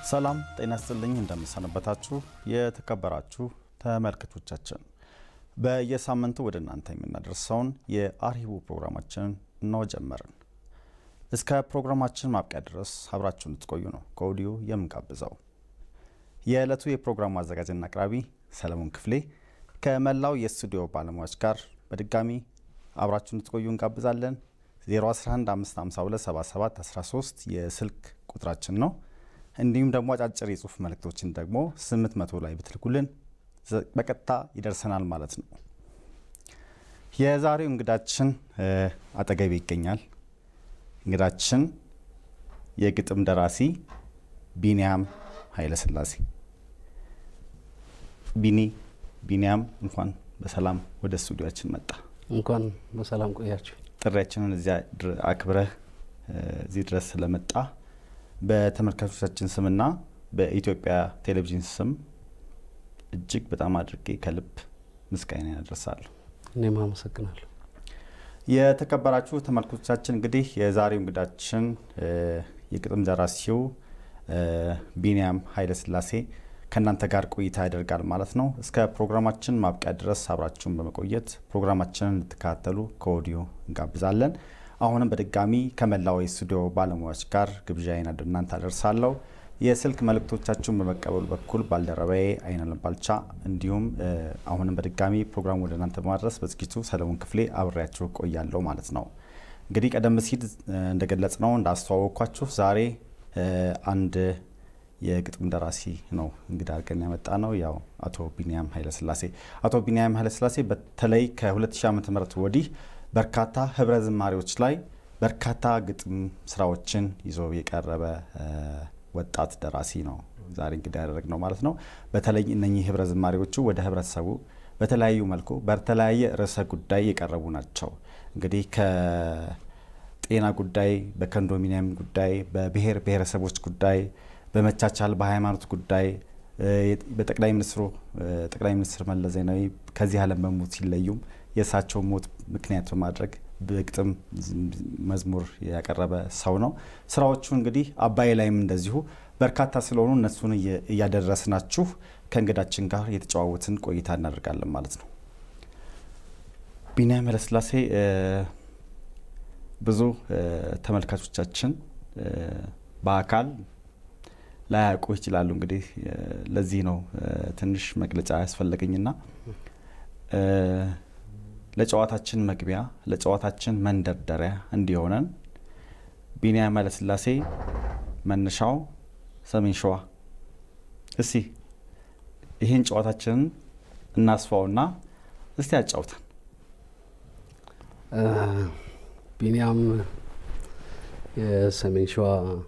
ሰላም ጤና ይስጥልኝ። እንደምሰነበታችሁ የተከበራችሁ ተመልካቾቻችን፣ በየሳምንቱ ወደ እናንተ የምናደርሰውን የአርሂቡ ፕሮግራማችንን እንሆ ጀመርን። እስከ ፕሮግራማችን ማብቂያ ድረስ አብራችሁን ልትቆዩ ነው ከወዲሁ የምንጋብዘው። የዕለቱ የፕሮግራሙ አዘጋጅና አቅራቢ ሰለሞን ክፍሌ ከመላው የስቱዲዮ ባለሙያዎች ጋር በድጋሚ አብራችሁን ልትቆዩ እንጋብዛለን። 0115527713 የስልክ ቁጥራችን ነው። እንዲሁም ደግሞ አጫጭር የጽሁፍ መልእክቶችን ደግሞ 800 ላይ ብትልኩልን በቀጥታ ይደርሰናል ማለት ነው። የዛሬው እንግዳችን አጠገቤ ይገኛል። እንግዳችን የግጥም ደራሲ ቢንያም ኃይለስላሴ። ቢኒ ቢንያም እንኳን በሰላም ወደ ስቱዲዮችን መጣ። እንኳን በሰላም ቆያችሁ። ጥሪያችንን እዚያ አክብረህ እዚህ ድረስ ስለመጣ በተመልካቾቻችን ስምና በኢትዮጵያ ቴሌቪዥን ስም እጅግ በጣም አድርጌ ከልብ ምስጋና ያደርሳለሁ። እኔም አመሰግናለሁ። የተከበራችሁ ተመልካቾቻችን እንግዲህ የዛሬው እንግዳችን የግጥም ደራሲው ቢንያም ኃይለስላሴ ከእናንተ ጋር ቆይታ ያደርጋል ማለት ነው። እስከ ፕሮግራማችን ማብቂያ ድረስ አብራችሁን በመቆየት ፕሮግራማችንን እንድትከታተሉ ከወዲሁ እንጋብዛለን። አሁንም በድጋሚ ከመላው የስቱዲዮ ባለሙያዎች ጋር ግብዣዬን ወደ እናንተ አደርሳለሁ። የስልክ መልእክቶቻችሁን በመቀበሉ በኩል ባልደረባዬ አይናለም ባልቻ እንዲሁም አሁንም በድጋሚ ፕሮግራሙ ወደ እናንተ በማድረስ በዝግጅቱ ሰለሞን ክፍሌ አብሬያችሁ ቆያለሁ ማለት ነው። እንግዲህ ቀደም ሲል እንደገለጽ ነው እንዳስተዋወቅኳችሁ ዛሬ አንድ የግጥም ደራሲ ነው እንግዳ አድርገን ያመጣ ነው። ያው አቶ ቢንያም ኃይለስላሴ አቶ ቢንያም ኃይለስላሴ በተለይ ከ2000 ዓ ም ወዲህ በርካታ ህብረ ዝማሬዎች ላይ በርካታ ግጥም ስራዎችን ይዞ የቀረበ ወጣት ደራሲ ነው ዛሬ እንግዲህ ያደረግ ነው ማለት ነው። በተለይ እነኚህ ህብረ ዝማሬዎቹ ወደ ህብረተሰቡ በተለያዩ መልኩ በተለያየ ርዕሰ ጉዳይ የቀረቡ ናቸው። እንግዲህ ከጤና ጉዳይ፣ በኮንዶሚኒየም ጉዳይ፣ በብሔር ብሔረሰቦች ጉዳይ፣ በመቻቻል በሃይማኖት ጉዳይ በጠቅላይ ሚኒስትሩ ጠቅላይ ሚኒስትር መለስ ዜናዊ ከዚህ ዓለም በሞት ሲለዩም የእሳቸው ሞት ምክንያት በማድረግ በግጥም መዝሙር ያቀረበ ሰው ነው። ስራዎቹ እንግዲህ አባይ ላይም እንደዚሁ በርካታ ስለሆኑ እነሱን እያደረስናችሁ ከእንግዳችን ጋር የተጨዋወትን ቆይታ እናደርጋለን ማለት ነው። ቢንያም ኃይለስላሴ ብዙ ተመልካቾቻችን በአካል ላያውቁ ይችላሉ። እንግዲህ ለዚህ ነው ትንሽ መግለጫ ያስፈለገኝና ለጨዋታችን መግቢያ ለጨዋታችን መንደርደሪያ እንዲሆነን ቢንያም ኃይለስላሴ መነሻው ሰሜን ሸዋ። እስቲ ይህን ጨዋታችንን እናስፋውና እስቲ ያጫውተን። ቢንያም የሰሜን ሸዋ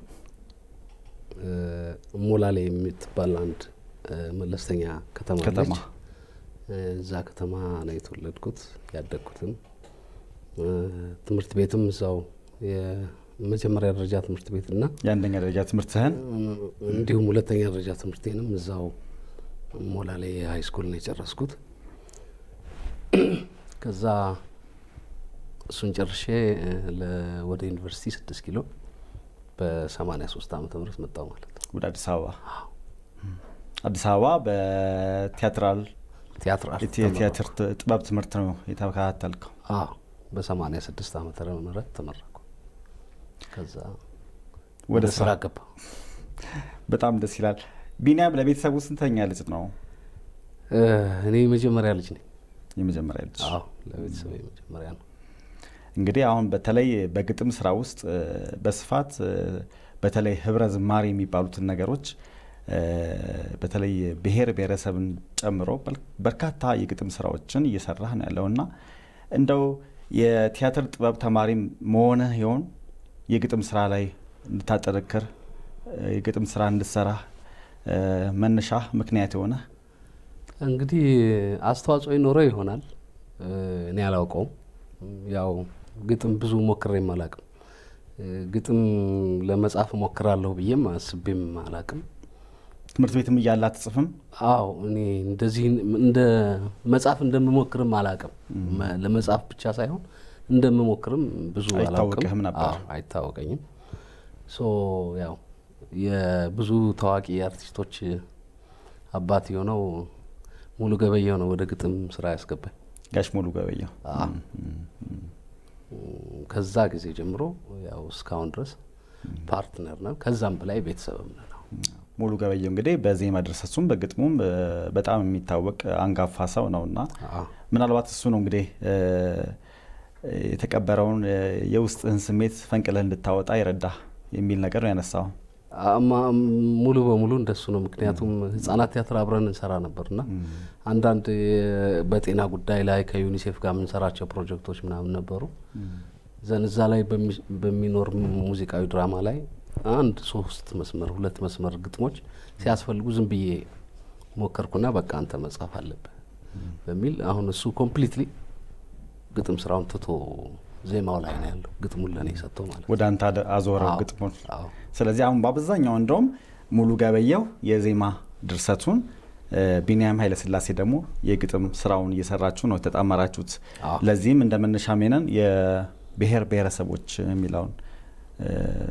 ሞላሌ የምትባል አንድ መለስተኛ ከተማ ከተማ ነች። እዛ ከተማ ነው የተወለድኩት ያደግኩትም። ትምህርት ቤትም እዛው የመጀመሪያ ደረጃ ትምህርት ቤትና የአንደኛ ደረጃ ትምህርትህን እንዲሁም ሁለተኛ ደረጃ ትምህርቴንም እዛው ሞላሌ ሀይ ስኩል ነው የጨረስኩት። ከዛ እሱን ጨርሼ ወደ ዩኒቨርሲቲ ስድስት ኪሎ በሰማኒያ ሶስት ዓመተ ምህረት መጣሁ ማለት ነው ወደ አዲስ አበባ አዲስ አበባ በቲያትራል ቲያትር አርት የቲያትር ጥበብ ትምህርት ነው የተከታተልከው? አዎ በሰማኒያ ስድስት ዓመተ ምህረት ተመረኩ። ከዛ ወደ ወደ ስራ ገባ። በጣም ደስ ይላል። ቢንያም ለቤተሰቡ ስንተኛ ልጅ ነው? እኔ የመጀመሪያ ልጅ ነኝ። የመጀመሪያ ልጅ። አዎ ለቤተሰብ የመጀመሪያ ነው። እንግዲህ አሁን በተለይ በግጥም ስራ ውስጥ በስፋት በተለይ ህብረ ዝማሬ የሚባሉትን ነገሮች በተለይ ብሔር ብሔረሰብን ጨምሮ በርካታ የግጥም ስራዎችን እየሰራህ ነው ያለውና እንደው የቲያትር ጥበብ ተማሪ መሆንህ ይሆን የግጥም ስራ ላይ እንድታጠነክር የግጥም ስራ እንድትሰራ መነሻ ምክንያት የሆነ እንግዲህ አስተዋጽኦ ይኖረው ይሆናል። እኔ አላውቀውም። ያው ግጥም ብዙ ሞክሬም አላቅም። ግጥም ለመጻፍ ሞክራለሁ ብዬም አስቤም አላቅም። ትምህርት ቤትም እያለ አትጽፍም? አዎ እኔ እንደዚህ እንደ መጻፍ እንደምሞክርም አላቅም። ለመጻፍ ብቻ ሳይሆን እንደምሞክርም ብዙ አላውቅም። አይታወቅህም ነበር? አዎ አይታወቀኝም። ሶ ያው የብዙ ታዋቂ አርቲስቶች አባት የሆነው ሙሉ ገበየው ነው ወደ ግጥም ስራ ያስገባኝ። ጋሽ ሙሉ ገበየው አዎ። ከዛ ጊዜ ጀምሮ ያው እስካሁን ድረስ ፓርትነር ነን፣ ከዛም በላይ ቤተሰብም ነን። ሙሉ ገበየው እንግዲህ በዜማ ድርሰቱም በግጥሙም እ፣ በጣም የሚታወቅ አንጋፋ ሰው ነው እና አዎ። ምናልባት እሱ ነው እንግዲህ እ፣ የተቀበረውን እ፣ የውስጥህን ስሜት ፈንቅለህ እንድታወጣ ይረዳ የሚል ነገር ነው ያነሳው። አማ ሙሉ በሙሉ እንደሱ ነው። ምክንያቱም ህጻናት ቲያትር አብረን እንሰራ ነበርና አንዳንድ የ- በጤና ጉዳይ ላይ ከዩኒሴፍ ጋር የምንሰራቸው ፕሮጀክቶች ምናምን ነበሩ። ዘን እዛ ላይ በሚ- በሚኖር ሙዚቃዊ ድራማ ላይ አንድ ሶስት መስመር ሁለት መስመር ግጥሞች ሲያስፈልጉ ዝም ብዬ ሞከርኩና በቃ አንተ መጻፍ አለብህ በሚል አሁን እሱ ኮምፕሊትሊ ግጥም ስራውን ትቶ ዜማው ላይ ነው ያለው። ግጥሙን ለእኔ ሰጥቶ ማለት ነው። ወደ አንተ አደ- አዞረው አዎ። ግጥሙን። አዎ። ስለዚህ አሁን በአብዛኛው እንደውም ሙሉ ገበየው የዜማ ድርሰቱን እ፣ ቢንያም ኃይለስላሴ ደግሞ የግጥም ስራውን እየሰራችሁ ነው የተጣመራችሁት። አዎ። ለዚህም እንደ መነሻ ሜነን የብሔር ብሔረሰቦች የሚለውን እ፣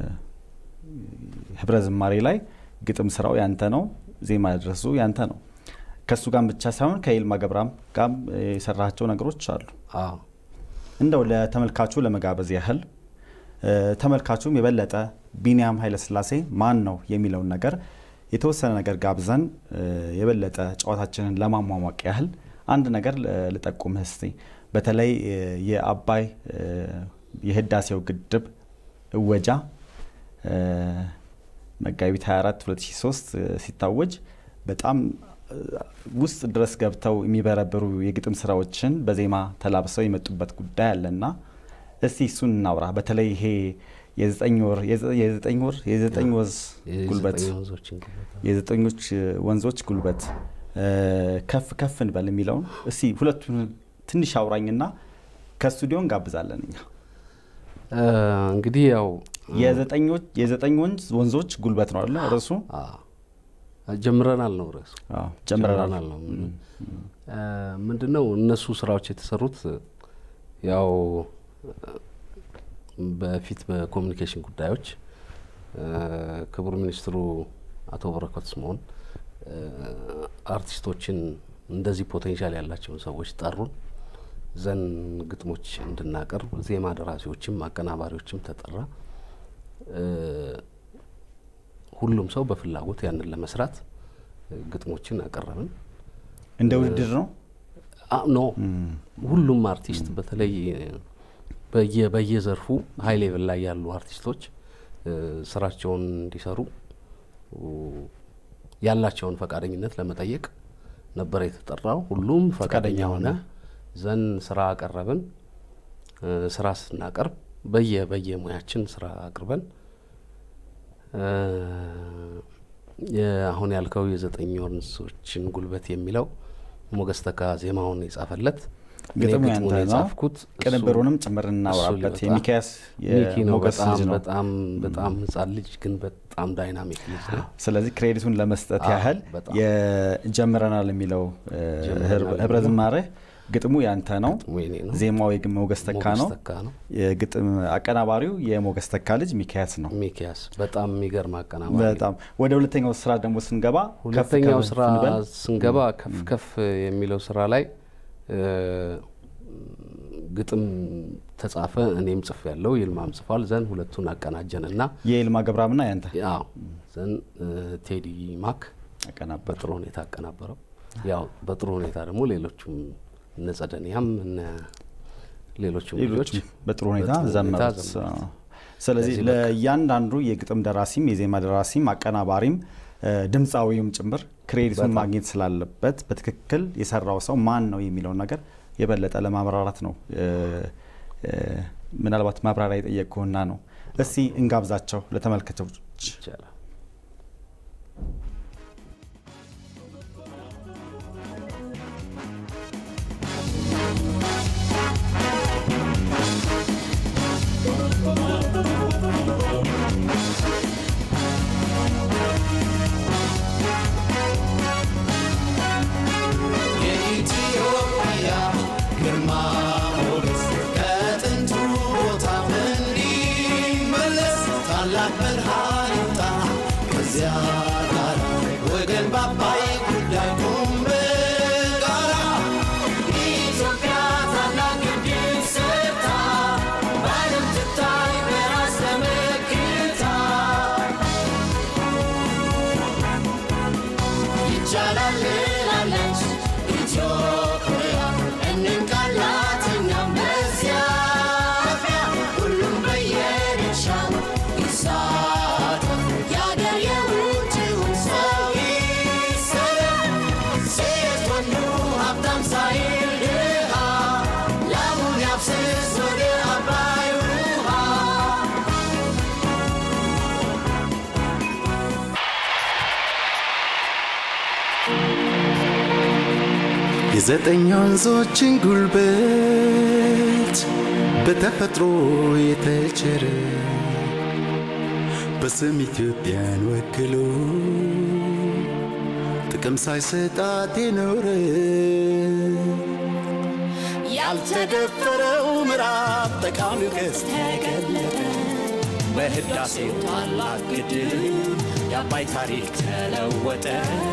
ህብረ ዝማሬ ላይ ግጥም ስራው ያንተ ነው፣ ዜማ ድረሱ ያንተ ነው። ከእሱ ጋር ብቻ ሳይሆን ከይልማ ገብረአብ ጋር የሰራቸው ነገሮች አሉ። አዎ። እንደው ለተመልካቹ ለመጋበዝ ያህል እ፣ ተመልካቹም የበለጠ ቢንያም ኃይለስላሴ ማን ነው የሚለውን ነገር የተወሰነ ነገር ጋብዘን እ፣ የበለጠ ጨዋታችንን ለማሟሟቅ ያህል አንድ ነገር ል- ልጠቁምህ እስቲ። በተለይ እ፣ የአባይ እ፣ የህዳሴው ግድብ እወጃ እ፣ መጋቢት 24 2003 እ፣ ሲታወጅ በጣም እ፣ ውስጥ ድረስ ገብተው የሚበረብሩ የግጥም ስራዎችን በዜማ ተላብሰው የመጡበት ጉዳይ አለና እስቲ እሱን እናውራ። በተለይ ይሄ የዘጠኝ ወር የዘ- የዘጠኝ ወር የዘጠኝ ወዝ ጉልበት የዘጠኝ ወንዞችን ጉልበት የዘጠኞች ወንዞች ጉልበት እ፣ ከፍ ከፍ እንበል የሚለውን እስቲ ሁለቱን ትንሽ አውራኝና ከስቱዲዮ እንጋብዛለን እኛ እ፣ እንግዲህ ያው የዘጠኞች የዘጠኝ ወንዝ ወንዞች ጉልበት ነው አይደለ ርዕሱ? አ፣ ጀምረናል ነው ርዕሱ። አዎ ጀምረናል። ነው ምንድን ነው እነሱ ስራዎች የተሰሩት ያው በፊት በኮሚኒኬሽን ጉዳዮች እ፣ ክቡር ሚኒስትሩ አቶ በረከት ስምኦን እ፣ አርቲስቶችን እንደዚህ ፖቴንሻል ያላቸውን ሰዎች ጠሩን ዘን ግጥሞች እንድናቀርብ ዜማ ደራሲዎችም አቀናባሪዎችም ተጠራ። እ፣ ሁሉም ሰው በፍላጎት ያንን ለመስራት እ፣ ግጥሞችን አቀረብን። እንደ ውድድር ነው። አ ኖ ሁሉም አርቲስት በተለይ በየ በየዘርፉ ሀይ ሌቭል ላይ ያሉ አርቲስቶች እ፣ ስራቸውን እንዲሰሩ ኡ፣ ያላቸውን ፈቃደኝነት ለመጠየቅ ነበር የተጠራው። ሁሉም ፈቃደኛ ፈቃደኛ ሆነ። ሆነ። ዘን ስራ አቀረብን። እ፣ ስራ ስናቀርብ በየ በየሙያችን ስራ አቅርበን እ፣ የ- አሁን ያልከው የዘጠኝ ወንዞችን ጉልበት የሚለው ሞገስ ተካ ዜማውን የጻፈለት እኔ ግጥሙ ግጥሙን ያንተ ነው። የጻፍኩት እሱ- ቅንብሩንም ጭምር እናውራበት። እሱ ሊወጣ- የሚካያስ ሚኪ ነው። የሞገስ በጣም ልጅ ነው። በጣም በጣም ህጻን ልጅ ግን በጣም ዳይናሚክ ልጅ ነው። ስለዚህ ክሬዲቱን ለመስጠት አዎ፣ ያህል በጣም። የጀምረናል የሚለው እ፣ ጀምረናል ህብረ የሚለው ዝማሬ ግጥሙ ያንተ ነው። ግጥሙ የኔ ነው። ዜማው የግ- ሞገስ ተካ ሞገስ ነው። ተካ ነው። የግጥም አቀናባሪው የሞገስ ተካ ልጅ ሚካያስ ነው። ሚኪያስ በጣም የሚገርም አቀናባሪ ነው። በጣም ወደ ሁለተኛው ስራ ደግሞ ስንገባ ከፍ ሁለተኛው ከፍ ስራ እንበል። ስንገባ ከፍ ከፍ የሚለው ስራ ላይ እ፣ ግጥም ተጻፈ። እኔም ጽፍ ያለው ይልማም ጽፏል። ዘን ሁለቱን አቀናጀን እና የይልማ ገብረአብና ያንተ ያው ዘን እ፣ ቴዲ ማክ አቀናበር በጥሩ ሁኔታ አቀናበረው። ያው በጥሩ ሁኔታ ደግሞ ሌሎቹም እነ ጸደኒያም እነ ሌሎቹም ልጆች ሌሎችም በጥሩ ሁኔታ በጥሩ ሁኔታ ዘመሩት። ዘመሩት። ስለዚህ ለዚህ በቃ ለእያንዳንዱ የግጥም ደራሲም የዜማ ደራሲም አቀናባሪም እ፣ ድምፃዊውም ጭምር ክሬዲቱን በጣም። ማግኘት ስላለበት በትክክል የሰራው ሰው ማን ነው የሚለውን ነገር የበለጠ ለማብራራት ነው። እ፣ እ፣ ምናልባት ማብራሪያ የጠየቅኩህና ነው። እስቲ እንጋብዛቸው ለተመልካቾች። ይቻላል። የኢትዮጵያ ግርማ ሞገስ ከጥንቱ ቦታ እንዲመለስ ታላቅ ብርሃን ይውጣ ከዚያ ጋር ወገን ባባይ ጉዳይ ቁም በጋራ ኢትዮጵያ ታላቅ ዕድል ሰርታ በዓለም ትታይ በራስ ተመክታ ይቻላል ላለች ኢትዮጵያ እንቃላት እኛም በዚያ አፍያ ሁሉም በየድርሻው ይሳተፍ የአገር የውጭውን ሰው ይሰለፍ ሴት ወንዱ ሀብታም ሳይል ድሃ ላሙን ያፍስስ ወደ አባይ ውሃ የዘጠኝ ወንዞችን ጉልበት በተፈጥሮ የተቸረ በስም ኢትዮጵያን ወክሎ ጥቅም ሳይሰጣት የኖረ ያልተደፈረው ምዕራብ ጠቃሚው ገጽ ተገለጠ በህዳሴው ታላቅ ግድብ የአባይ ታሪክ ተለወጠ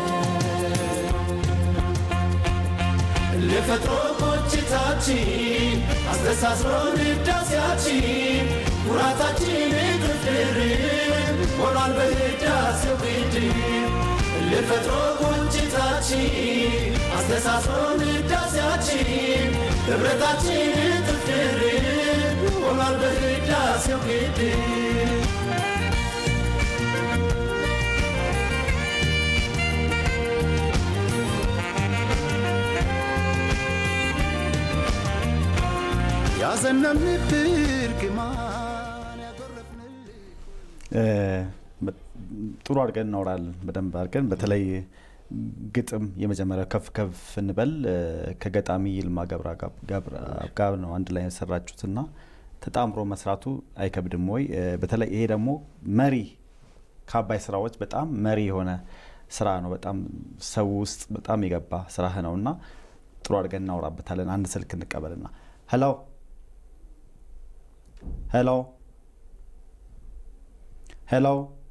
ለፈጥሮ ቆጭታችን አስተሳስሮን ህዳሴያችን ኩራታችን ግፍር ሆኗል በህዳሴው ግድብ ለፈጥሮ ቆጭታችን አስተሳስሮን ህዳሴያችን ህብረታችን ግፍር ሆኗል በህዳሴው ግድብ ያዘነብንብር ግማን ያጎረፍንልህ ጥሩ አድርገን እናወራለን በደንብ አድርገን በተለይ ግጥም የመጀመሪያው ከፍ ከፍ እንበል እ፣ ከገጣሚ ይልማ ገብረአብ ጋር ነው አንድ ላይ የሰራችሁት እና ተጣምሮ መስራቱ አይከብድም ወይ? እ፣ በተለይ ይሄ ደግሞ መሪ ከአባይ ስራዎች በጣም መሪ የሆነ ስራ ነው። በጣም ሰው ውስጥ በጣም የገባ ስራህ ነው እና ጥሩ አድርገን እናወራበታለን። አንድ ስልክ እንቀበልና ሄሎ ሄሎ ሄሎ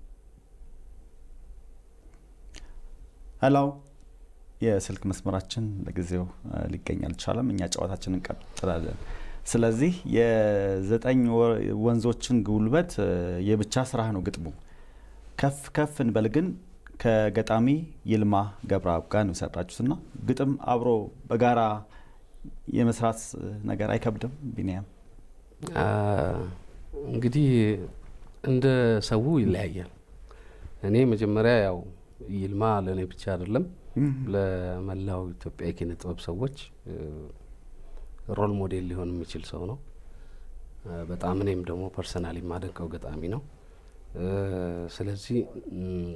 ሄሎ የስልክ መስመራችን ለጊዜው እ፣ ሊገኝ አልቻለም። እኛ ጨዋታችን እንቀጥላለን። ስለዚህ የዘጠኝ ወ- ወንዞችን ጉልበት እ፣ የብቻ ስራህ ነው ግጥሙ። ከፍ ከፍ እንበል ግን ከገጣሚ ይልማ ገብረአብ ጋር ነው የሰራችሁት እና ግጥም አብሮ በጋራ የመስራት እ፣ ነገር አይከብድም ቢኒያም? አ፣ እንግዲህ እንደ ሰው ይለያያል። እኔ መጀመሪያ ያው ይልማ ለእኔ ብቻ አይደለም ለመላው ኢትዮጵያ የኪነ ጥበብ ሰዎች እ፣ ሮል ሞዴል ሊሆን የሚችል ሰው ነው። እ፣ በጣም እኔም ደግሞ ፐርሰናሊ የማደንቀው ገጣሚ ነው። እ፣ ስለዚህ እም፣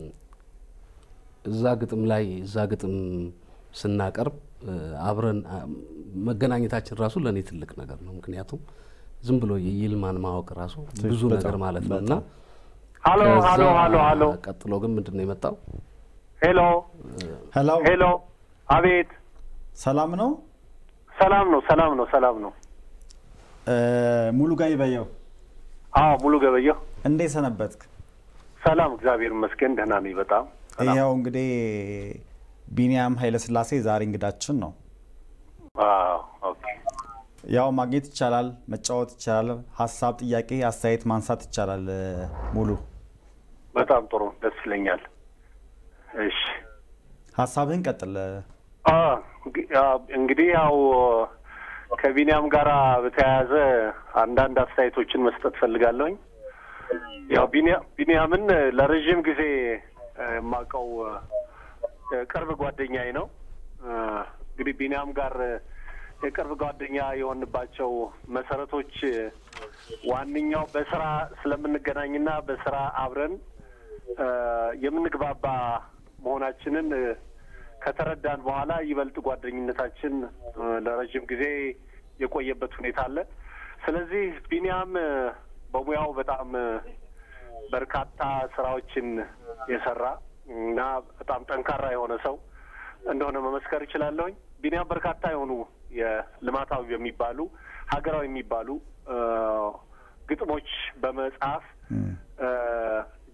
እዛ ግጥም ላይ እዛ ግጥም ስናቀርብ እ፣ አብረን አ፣ መገናኘታችን ራሱ ለእኔ ትልቅ ነገር ነው። ምክንያቱም ዝም ብሎ የይልማን ማወቅ ራሱ ብዙ በጣም፣ ነገር ማለት ነው እና ሀሎ ከዛ ሀሎ ሀሎ ሀሎ ቀጥሎ ግን ምንድን ነው የመጣው? ሄሎ ሄሎ ሄሎ አቤት ሰላም ነው ሰላም ነው ሰላም ነው ሰላም ነው እ፣ ሙሉ ጋር ይበየው አዎ ሙሉ ገበየሁ እንዴት ሰነበትክ? ሰላም እግዚአብሔር ይመስገን ደህና ነኝ በጣም ሰላም ይኸው እንግዲህ ቢኒያም ኃይለስላሴ ዛሬ እንግዳችን ነው። አዎ ኦኬ ያው ማግኘት ይቻላል፣ መጫወት ይቻላል፣ ሀሳብ፣ ጥያቄ፣ አስተያየት ማንሳት ይቻላል። እ፣ ሙሉ በጣም ጥሩ ደስ ይለኛል እሺ ሀሳብህን ቀጥል። አ፣ እንግ- አ፣ እንግዲህ ያው ከቢኒያም ጋር በተያያዘ አንዳንድ አስተያየቶችን መስጠት ፈልጋለሁኝ ያው ቢኒያ- ቢኒያምን ለረዥም ጊዜ እ፣ የማውቀው እ፣ ቅርብ ጓደኛዬ ነው እ፣ እንግዲህ ቢኒያም ጋር የቅርብ ጓደኛ የሆንባቸው መሰረቶች እ፣ ዋነኛው በስራ ስለምንገናኝና በስራ አብረን እ፣ የምንግባባ መሆናችንን እ፣ ከተረዳን በኋላ ይበልጥ ጓደኝነታችን እ፣ ለረዥም ጊዜ የቆየበት ሁኔታ አለ። ስለዚህ ቢኒያም እ፣ በሙያው በጣም እ፣ በርካታ ስራዎችን የሰራ እና በጣም ጠንካራ የሆነ ሰው እንደሆነ መመስከር እችላለሁኝ። ቢኒያም በርካታ የሆኑ የልማታዊ የሚባሉ ሀገራዊ የሚባሉ እ፣ ግጥሞች በመጽሐፍ እ፣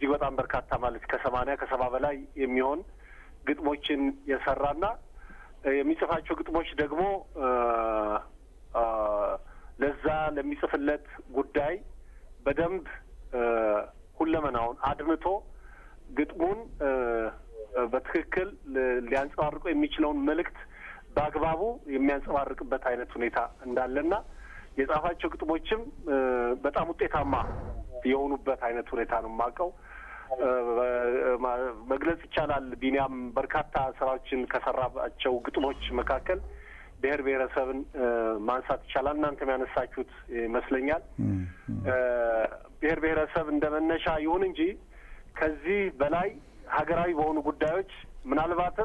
እጅግ በጣም በርካታ ማለት ከሰማንያ ከሰባ በላይ የሚሆን ግጥሞችን የሰራና እ፣ የሚጽፋቸው ግጥሞች ደግሞ እ፣ አ፣ ለዛ ለሚጽፍለት ጉዳይ በደንብ እ፣ ሁለመናውን አድምቶ ግጥሙን እ፣ እ፣ በትክክል ል- ሊያንጸባርቀው የሚችለውን መልእክት በአግባቡ የሚያንጸባርቅበት አይነት ሁኔታ እንዳለና የጻፋቸው ግጥሞችም እ፣ በጣም ውጤታማ የሆኑበት አይነት ሁኔታ ነው የማውቀው። እ፣ ማ- መግለጽ ይቻላል። ቢኒያም በርካታ ስራዎችን ከሰራባቸው ግጥሞች መካከል ብሔር ብሔረሰብን እ፣ ማንሳት ይቻላል። እናንተም ያነሳችሁት ይመስለኛል። እ፣ ብሔር ብሔረሰብ እንደ መነሻ ይሁን እንጂ ከዚህ በላይ ሀገራዊ በሆኑ ጉዳዮች ምናልባትም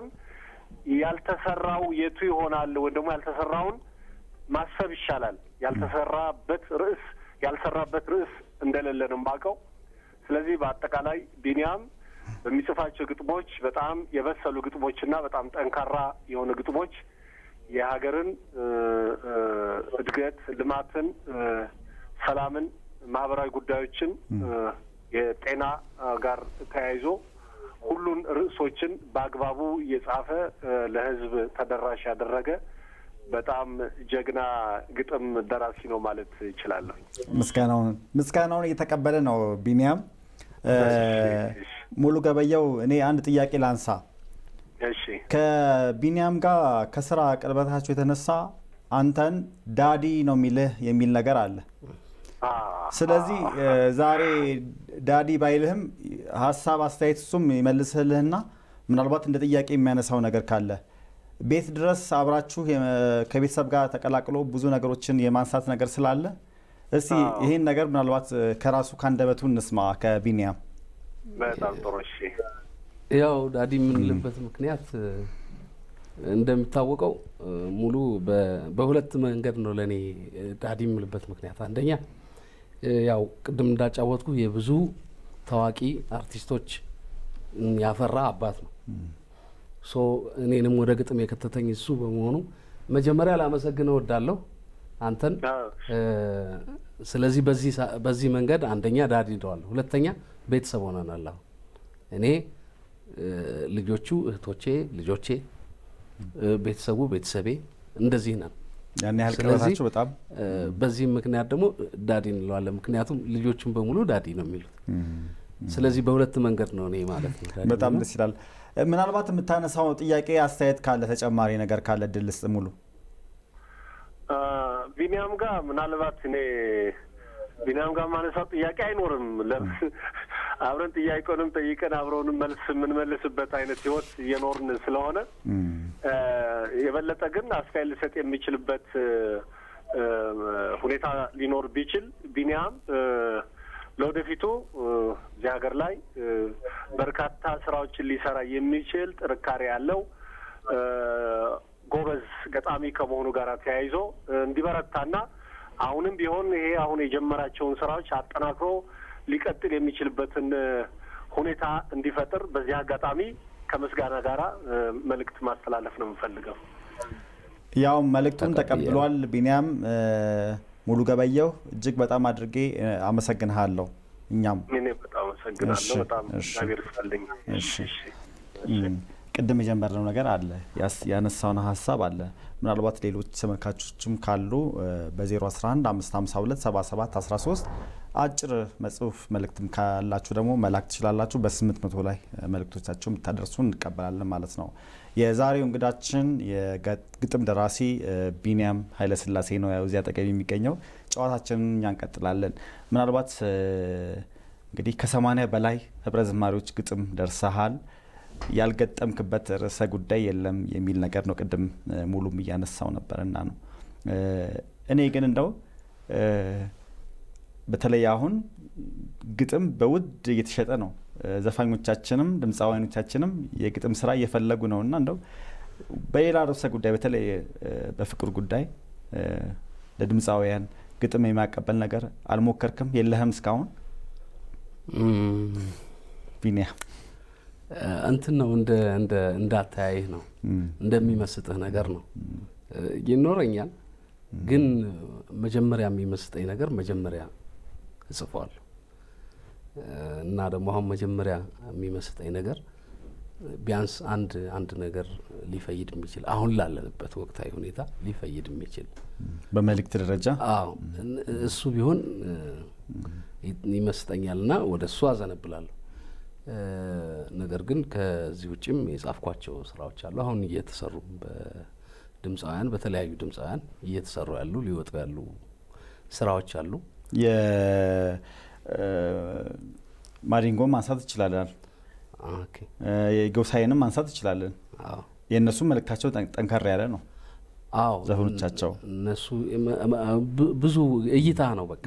ያልተሰራው የቱ ይሆናል ወይም ደግሞ ያልተሰራውን ማሰብ ይሻላል። ያልተሰራበት ርዕስ ያልሰራበት ርዕስ እንደሌለ ነው የማውቀው። ስለዚህ በአጠቃላይ ቢኒያም በሚጽፋቸው ግጥሞች በጣም የበሰሉ ግጥሞችና በጣም ጠንካራ የሆኑ ግጥሞች የሀገርን እ፣ እ፣ እድገት፣ ልማትን፣ እ፣ ሰላምን፣ ማህበራዊ ጉዳዮችን እ፣ የጤና እ፣ ጋር ተያይዞ ሁሉን ርዕሶችን በአግባቡ እየጻፈ እ፣ ለሕዝብ ተደራሽ ያደረገ በጣም ጀግና ግጥም ደራሲ ነው ማለት ይችላለሁ። ምስጋናውን ምስጋናውን እየተቀበለ ነው ቢኒያም እ፣ ሙሉ ገበየው። እኔ አንድ ጥያቄ ላንሳ። እሺ ከቢኒያም ጋር ከስራ ቅርበታቸው የተነሳ አንተን ዳዲ ነው የሚልህ የሚል ነገር አለ። አ፣ ስለዚህ እ፣ ዛሬ ዳዲ ባይልህም ሀሳብ አስተያየት እሱም ይመልስልህና ምናልባት እንደ ጥያቄ የሚያነሳው ነገር ካለ ቤት ድረስ አብራችሁ የመ- ከቤተሰብ ጋር ተቀላቅሎ ብዙ ነገሮችን የማንሳት ነገር ስላለ እስቲ አዎ። ይህን ነገር ምናልባት እ፣ ከራሱ ከአንደበቱ እንስማ ከቢኒያም። በጣም ጥሩ። እሺ ያው ዳዲ የምንልበት ምክንያት እ፣ እንደሚታወቀው እ፣ ሙሉ በ- በሁለት መንገድ ነው ለእኔ እ፣ ዳዲ የምልበት ምክንያት። አንደኛ እ፣ ያው ቅድም እንዳጫወትኩ የብዙ ታዋቂ አርቲስቶች ም፣ ያፈራ አባት ነው። ሶ እኔንም ወደ ግጥም የከተተኝ እሱ በመሆኑ መጀመሪያ ላመሰግን እወዳለሁ አንተን። አዎ። እ፣ ስለዚህ በዚህ ሳ- በዚህ መንገድ አንደኛ ዳዲ እለዋለሁ፣ ሁለተኛ ቤተሰብ ሆነናል። አሁን እኔ እ፣ ልጆቹ እህቶቼ፣ ልጆቼ፣ እ፣ ቤተሰቡ ቤተሰቤ እንደዚህ ነን። ያን ያህል ስለዚህ ቅርበታቸው በጣም እ፣ በዚህም ምክንያት ደግሞ ዳዲ እንለዋለን። ምክንያቱም ልጆቹን በሙሉ ዳዲ ነው የሚሉት። ስለዚህ በሁለት መንገድ ነው እኔ ማለት ነው። ዳዲ በጣም ነው። ደስ ይላል። እ፣ ምናልባት የምታነሳው ጥያቄ አስተያየት ካለ ተጨማሪ ነገር ካለ ድል ስጥ ሙሉ አ፣ ቢኒያም ጋር ምናልባት እኔ ቢኒያም ጋር ማነሳው ጥያቄ አይኖርም። ለምን አብረን ጥያቄውንም ጠይቀን አብረውንም መልስ የምንመልስበት አይነት ህይወት እየኖርን ስለሆነ እ፣ የበለጠ ግን አስተያየት ሊሰጥ የሚችልበት እ፣ እ፣ ሁኔታ ሊኖር ቢችል ቢኒያም እ፣ ለወደፊቱ እ፣ እዚህ ሀገር ላይ እ፣ በርካታ ስራዎችን ሊሰራ የሚችል ጥንካሬ ያለው እ፣ ጎበዝ ገጣሚ ከመሆኑ ጋር ተያይዞ እ፣ እንዲበረታና አሁንም ቢሆን ይሄ አሁን የጀመራቸውን ስራዎች አጠናክሮ ሊቀጥል የሚችልበትን እ፣ ሁኔታ እንዲፈጥር በዚህ አጋጣሚ ከምስጋና ጋራ እ፣ መልእክት ማስተላለፍ ነው የምፈልገው። ያው መልእክቱን ተቀብያለሁ። ተቀብሏል ቢኒያም እ፣ ሙሉ ገበየው እጅግ በጣም አድርጌ እ፣ አመሰግንሃለሁ። እኛም እኔ በጣም አመሰግናለሁ። እሺ፣ በጣም እሺ። እግዚአብሔር ይስጥልኝ። እሺ። እሺ። እም፣ ቅድም የጀመርነው ነገር አለ ያስ- ያነሳውን ሀሳብ አለ። ምናልባት ሌሎች ተመልካቾችም ካሉ በ011 552 77 13 አጭር መጽሁፍ መልእክትም ካላችሁ ደግሞ መላክ ትችላላችሁ። በ800 ላይ እ፣ መልእክቶቻችሁ የምታደርሱ እንቀበላለን ማለት ነው። የዛሬው እንግዳችን የግጥም ደራሲ እ፣ ቢኒያም ኃይለስላሴ ነው። ያው እዚህ አጠገብ የሚገኘው ጨዋታችንን እኛ እንቀጥላለን። ምናልባት እ፣ እንግዲህ ከሰማንያ በላይ ህብረ ዝማሪዎች ግጥም ደርሰሃል። ያልገጠምክበት ርዕሰ ጉዳይ የለም የሚል ነገር ነው። ቅድም እ፣ ሙሉም እያነሳው ነበር እና ነው እ፣ እኔ ግን እንደው እ፣ በተለይ አሁን ግጥም በውድ እየተሸጠ ነው። እ፣ ዘፋኞቻችንም ድምፃውያኖቻችንም የግጥም ስራ እየፈለጉ ነው እና እንደው በሌላ ርዕሰ ጉዳይ በተለይ እ፣ በፍቅር ጉዳይ እ፣ ለድምፃውያን ግጥም የማቀበል ነገር አልሞከርክም? የለህም እስካሁን እም፣ ቢኒያ? እ፣ እንትን ነው እንደ እንደ እንዳተያይህ ነው እንደሚመስጥህ ነገር ነው እ፣ ይኖረኛል። ግን መጀመሪያ የሚመስጠኝ ነገር መጀመሪያ እጽፈዋለሁ። እና ደግሞ አሁን መጀመሪያ የሚመስጠኝ ነገር ቢያንስ አንድ አንድ ነገር ሊፈይድ የሚችል አሁን ላለንበት ወቅታዊ ሁኔታ ሊፈይድ የሚችል በመልእክት ደረጃ አዎ እን- እሱ ቢሆን እ፣ ይ- ይመስጠኛል እና ወደ እሱ አዘነብላለሁ። እ፣ ነገር ግን ከዚህ ውጭም የጻፍኳቸው ስራዎች አሉ አሁን እየተሰሩ በድምፃውያን በተለያዩ ድምፃውያን እየተሰሩ ያሉ ሊወጡ ያሉ ስራዎች አሉ። የማዲንጎን ማንሳት እንችላለን። ኦኬ። እ፣ የጎሳዬንም ማንሳት እንችላለን። አዎ የእነሱም መልእክታቸው ጠን- ጠንከር ያለ ነው። አዎ ዘፈኖቻቸው እነሱ እመ- እመ- ብ- ብዙ እይታ ነው። በቃ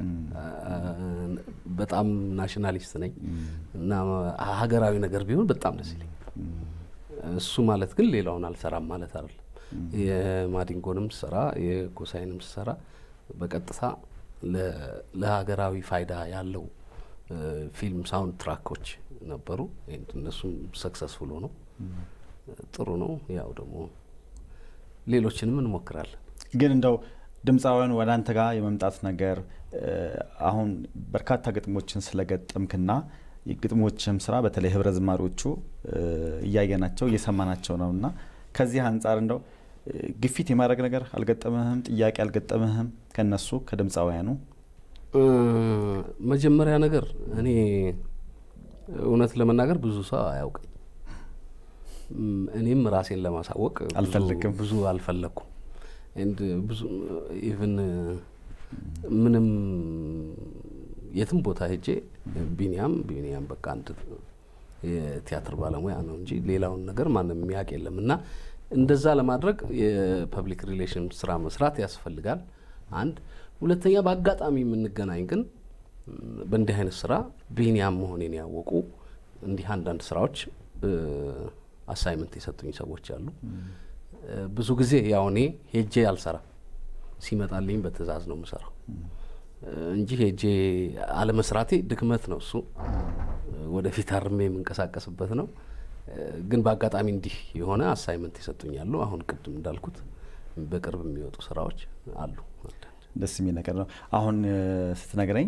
በጣም ናሽናሊስት ነኝ እና ሀገራዊ ነገር ቢሆን በጣም ደስ ይለኝ። እሱ ማለት ግን ሌላውን አልሰራም ማለት አይደለም። የማዲንጎንም ስሰራ የጎሳይንም ስሰራ በቀጥታ ለ- ለሀገራዊ ፋይዳ ያለው እ፣ ፊልም ሳውንድ ትራኮች ነበሩ። እነሱም ሰክሰስፉል ሆነው ጥሩ ነው። ያው ደግሞ ሌሎችንም እንሞክራለን። ግን እንደው ድምፃውያን ወደ አንተ ጋር የመምጣት ነገር እ፣ አሁን በርካታ ግጥሞችን ስለገጠምክና የግጥሞችም ስራ በተለይ ህብረ ዝማሪዎቹ እ፣ እያየናቸው እየሰማናቸው ነው እና ከዚህ አንጻር እንደው እ፣ ግፊት የማድረግ ነገር አልገጠምህም? ጥያቄ አልገጠምህም? ከነሱ ከድምፃውያኑ እ፣ መጀመሪያ ነገር እኔ እውነት ለመናገር ብዙ ሰው አያውቅም። እም፣ እኔም ራሴን ለማሳወቅ ብዙ- አልፈልግም። ብዙ አልፈለግኩም። ኤንድ ብዙ ኢቭን ምንም የትም ቦታ ሄጄ ቢኒያም ቢኒያም በቃ አንድ የቲያትር ባለሙያ ነው እንጂ ሌላውን ነገር ማንም የሚያውቅ የለም እና እንደዛ ለማድረግ የፐብሊክ ሪሌሽን ስራ መስራት ያስፈልጋል። አንድ ሁለተኛ፣ በአጋጣሚ የምንገናኝ ግን ም፣ በእንዲህ አይነት ስራ ቢኒያም መሆኔን ያወቁ እንዲህ አንዳንድ ስራዎች አሳይመንት የሰጡኝ ሰዎች አሉ። እ፣ ብዙ ጊዜ ያው እኔ ሄጄ አልሰራም፣ ሲመጣልኝ በትዕዛዝ ነው የምሰራው እ፣ እንጂ ሄጄ አለመስራቴ ድክመት ነው። እሱ እ፣ ወደፊት አርሜ የምንቀሳቀስበት ነው። እ፣ ግን በአጋጣሚ እንዲህ የሆነ አሳይመንት ይሰጡኛሉ። አሁን ቅድም እንዳልኩት በቅርብ የሚወጡ ስራዎች አሉ። አንዳንድ ደስ የሚል ነገር ነው። አሁን እ፣ ስትነግረኝ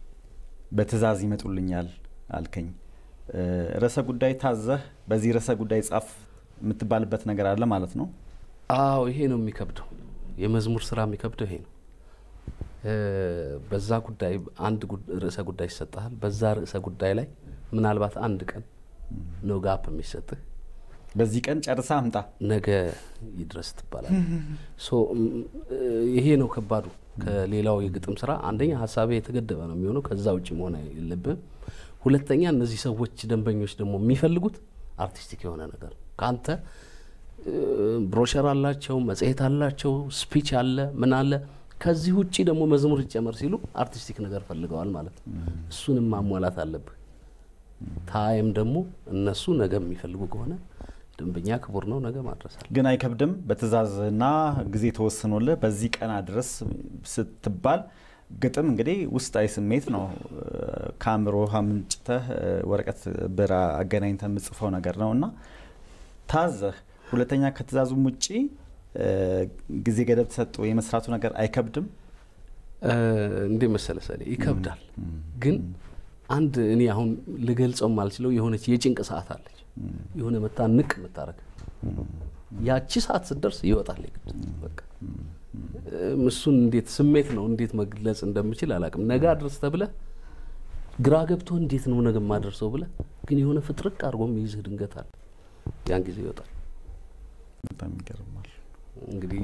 በትዕዛዝ ይመጡልኛል አልከኝ። እ፣ ርዕሰ ጉዳይ ታዘህ በዚህ ርዕሰ ጉዳይ ጻፍ የምትባልበት ነገር አለ ማለት ነው። አዎ ይሄ ነው የሚከብደው። የመዝሙር ስራ የሚከብደው ይሄ ነው። እ፣ በዛ ጉዳይ አንድ ጉድ- ርዕሰ ጉዳይ ይሰጥሃል። በዛ ርዕሰ ጉዳይ ላይ ምናልባት አንድ ቀን ነው ጋፕ የሚሰጥህ በዚህ ቀን ጨርሳ አምጣ። ነገ ይድረስ ትባላል። ሶ ም፣ እ፣ ይሄ ነው ከባዱ። ከሌላው የግጥም ስራ አንደኛ ሀሳቤ የተገደበ ነው የሚሆነው፣ ከዛ ውጭ መሆን የለብህም። ሁለተኛ እነዚህ ሰዎች ደንበኞች ደግሞ የሚፈልጉት አርቲስቲክ የሆነ ነገር ነው ከአንተ እ፣ ብሮሸር አላቸው፣ መጽሔት አላቸው፣ ስፒች አለ፣ ምን አለ። ከዚህ ውጭ ደግሞ መዝሙር ይጨመር ሲሉ አርቲስቲክ ነገር ፈልገዋል ማለት ነው። እሱንም ማሟላት አለብህ። ታይም ደግሞ እነሱ ነገ የሚፈልጉ ከሆነ ደንበኛ ክቡር ነው፣ ነገ ማድረሳል። ግን አይከብድም። በትዕዛዝና ጊዜ ተወስኖልህ በዚህ ቀን አድረስ ስትባል ግጥም እንግዲህ ውስጣዊ ስሜት ነው። ከአእምሮ ምንጭተህ ወረቀት ብር አገናኝተህ የምጽፈው ነገር ነው እና ታዘህ ሁለተኛ ከትዕዛዙም ውጪ እ፣ ጊዜ ገደብ ተሰጥቶ የመስራቱ ነገር አይከብድም። እ፣ እንዴ መሰለ ሰሌ ይከብዳል። ግን አንድ እኔ አሁን ልገልጸው ማልችለው የሆነች የጭንቅ ሰዓት አለች። የሆነ መታ ንቅ የምታረግ ያቺ ሰዓት ስትደርስ ይወጣል የግድ በቃ እም፣ እሱን እንዴት ስሜት ነው እንዴት መግለጽ እንደምችል አላውቅም። ነገ አድርስ ተብለህ ግራ ገብቶ እንዴት ነው ነገ ማደርሰው ብለህ ግን የሆነ ፍጥርቅ አድርጎ የሚይዝህ ድንገት አለ። ያን ጊዜ ይወጣል። በጣም ይገርማል። እንግዲህ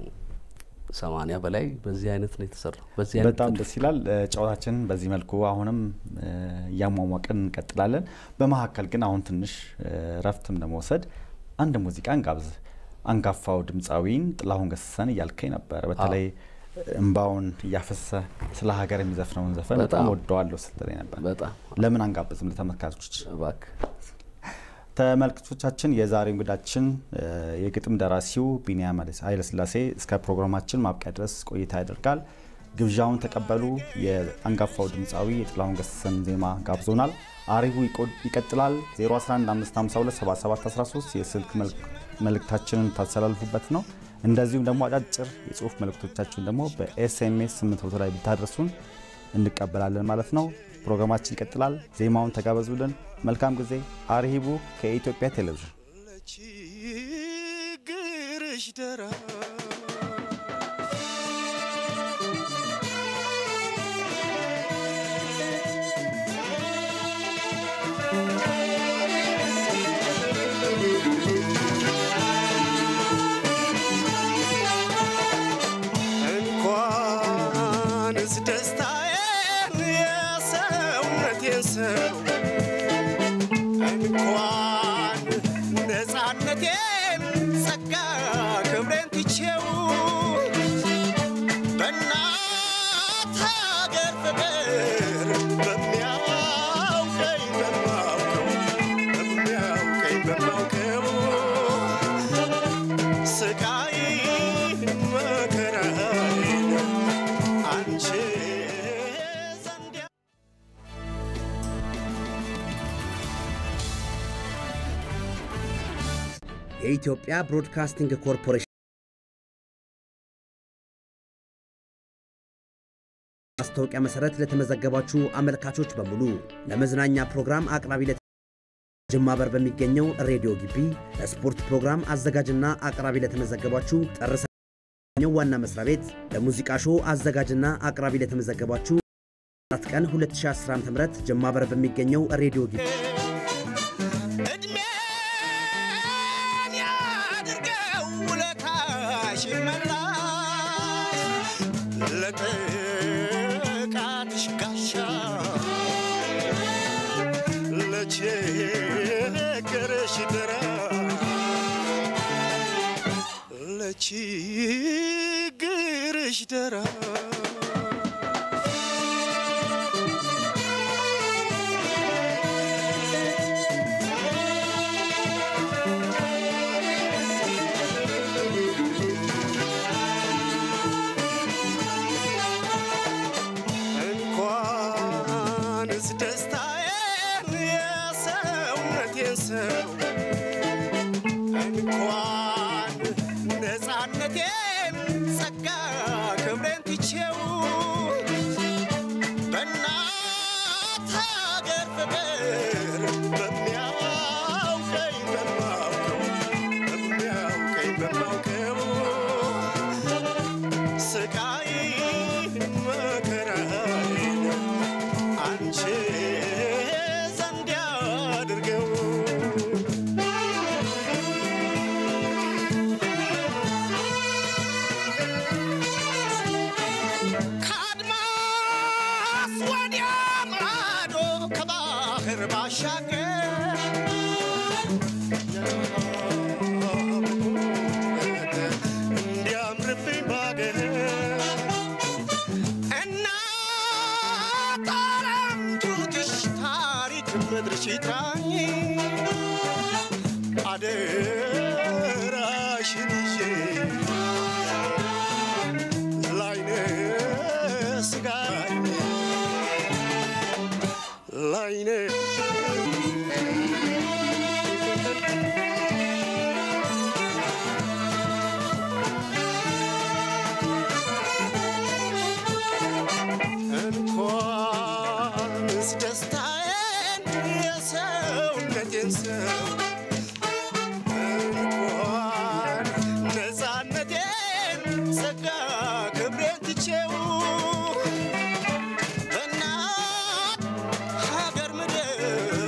ሰማንያ በላይ በዚህ አይነት ነው የተሰራው። በዚህ አይነት በጣም ደስ ይላል። እ፣ ጨዋታችንን በዚህ መልኩ አሁንም እ፣ እያሟሟቅን እንቀጥላለን። በመካከል ግን አሁን ትንሽ እ፣ ረፍትም ለመውሰድ አንድ ሙዚቃ እንጋብዝ። አንጋፋው ድምፃዊን ጥላሁን ገሰሰን እያልከኝ ነበር። በተለይ እምባውን እያፈሰ ስለ ሀገር የሚዘፍነውን ዘፈን በጣም በጣም ወደዋለሁ ስትለኝ ነበር። በጣም ለምን አንጋብዝም ለተመልካቾች? እባክህ ተመልካቾቻችን የዛሬው እንግዳችን እ፣ የግጥም ደራሲው ቢኒያም ኃይለስላሴ እስከ ፕሮግራማችን ማብቂያ ድረስ ቆይታ ያደርጋል። ግብዣውን ተቀበሉ። የአንጋፋው ድምፃዊ የጥላሁን ገሰሰን ዜማ ጋብዞናል። አሪቡ ይቆ- ይቀጥላል። 0115527713 የስልክ መልክ- መልእክታችንን ታስተላልፉበት ነው። እንደዚሁም ደግሞ አጫጭር የጽሁፍ መልእክቶቻችሁን ደግሞ በኤስኤምኤስ 800 ላይ ብታደርሱን እንቀበላለን ማለት ነው። ፕሮግራማችን ይቀጥላል። ዜማውን ተጋበዙልን። መልካም ጊዜ። አርሂቡ ከኢትዮጵያ ቴሌቪዥን ችግርሽ ደራ እንኳንስ ደስታዬን የሰውነቴን ሰው እንኳን ነፃነቴን ጸጋ ክብሬን ትቼው በእናት ሀገር ፍቅር በሚያውቀኝ በማውቀው በሚያውቀኝ በማውቀው ስቃይ መከራዬን አንቺ ዘንድ የኢትዮጵያ ብሮድካስቲንግ ኮርፖሬሽን ማስታወቂያ መሰረት ለተመዘገባችሁ አመልካቾች በሙሉ ለመዝናኛ ፕሮግራም አቅራቢ ለ ጅማ በር በሚገኘው ሬዲዮ ግቢ ለስፖርት ፕሮግራም አዘጋጅና አቅራቢ ለተመዘገባችሁ ጥር ሰኞ ዋና መስሪያ ቤት ለሙዚቃ ሾው አዘጋጅና አቅራቢ ለተመዘገባችሁ 4 ቀን 2010 ዓ.ም ጅማ በር በሚገኘው ሬዲዮ ግቢ እድሜን ያድርገው ውለታሽ ይመላሽ ለጥቃትሽ ጋሻ ለችግርሽ ድራ ለችግርሽ ድራ እንኳንስ ደስታዬን የሰውነቴን ሰው እንኳን ነፃነቴን ጸጋ ክብሬን ትቼው በእናት ሀገር ፍቅር በሚያውቀኝ በማውቀው በሚያውቀኝ በማውቀው ስቃይ መከራዬን አንቺ ዘንድ ያድርገው ከአድማስ ወዲያ ማዶ ከባህር ባሻገር እንዲያምርብኝ ባገር እናት ዓለም ጡትሽ ታሪክ ምድርሽ ይጥራኝ አደራሽን ይዤ ላይነ ስጋኝ ላይነ እንኳንስ ደስታዬን የሰውነቴን ሰው እንኳን ነፃነቴን ጸጋ ክብሬን ትቼው በእናት ሀገር ምድር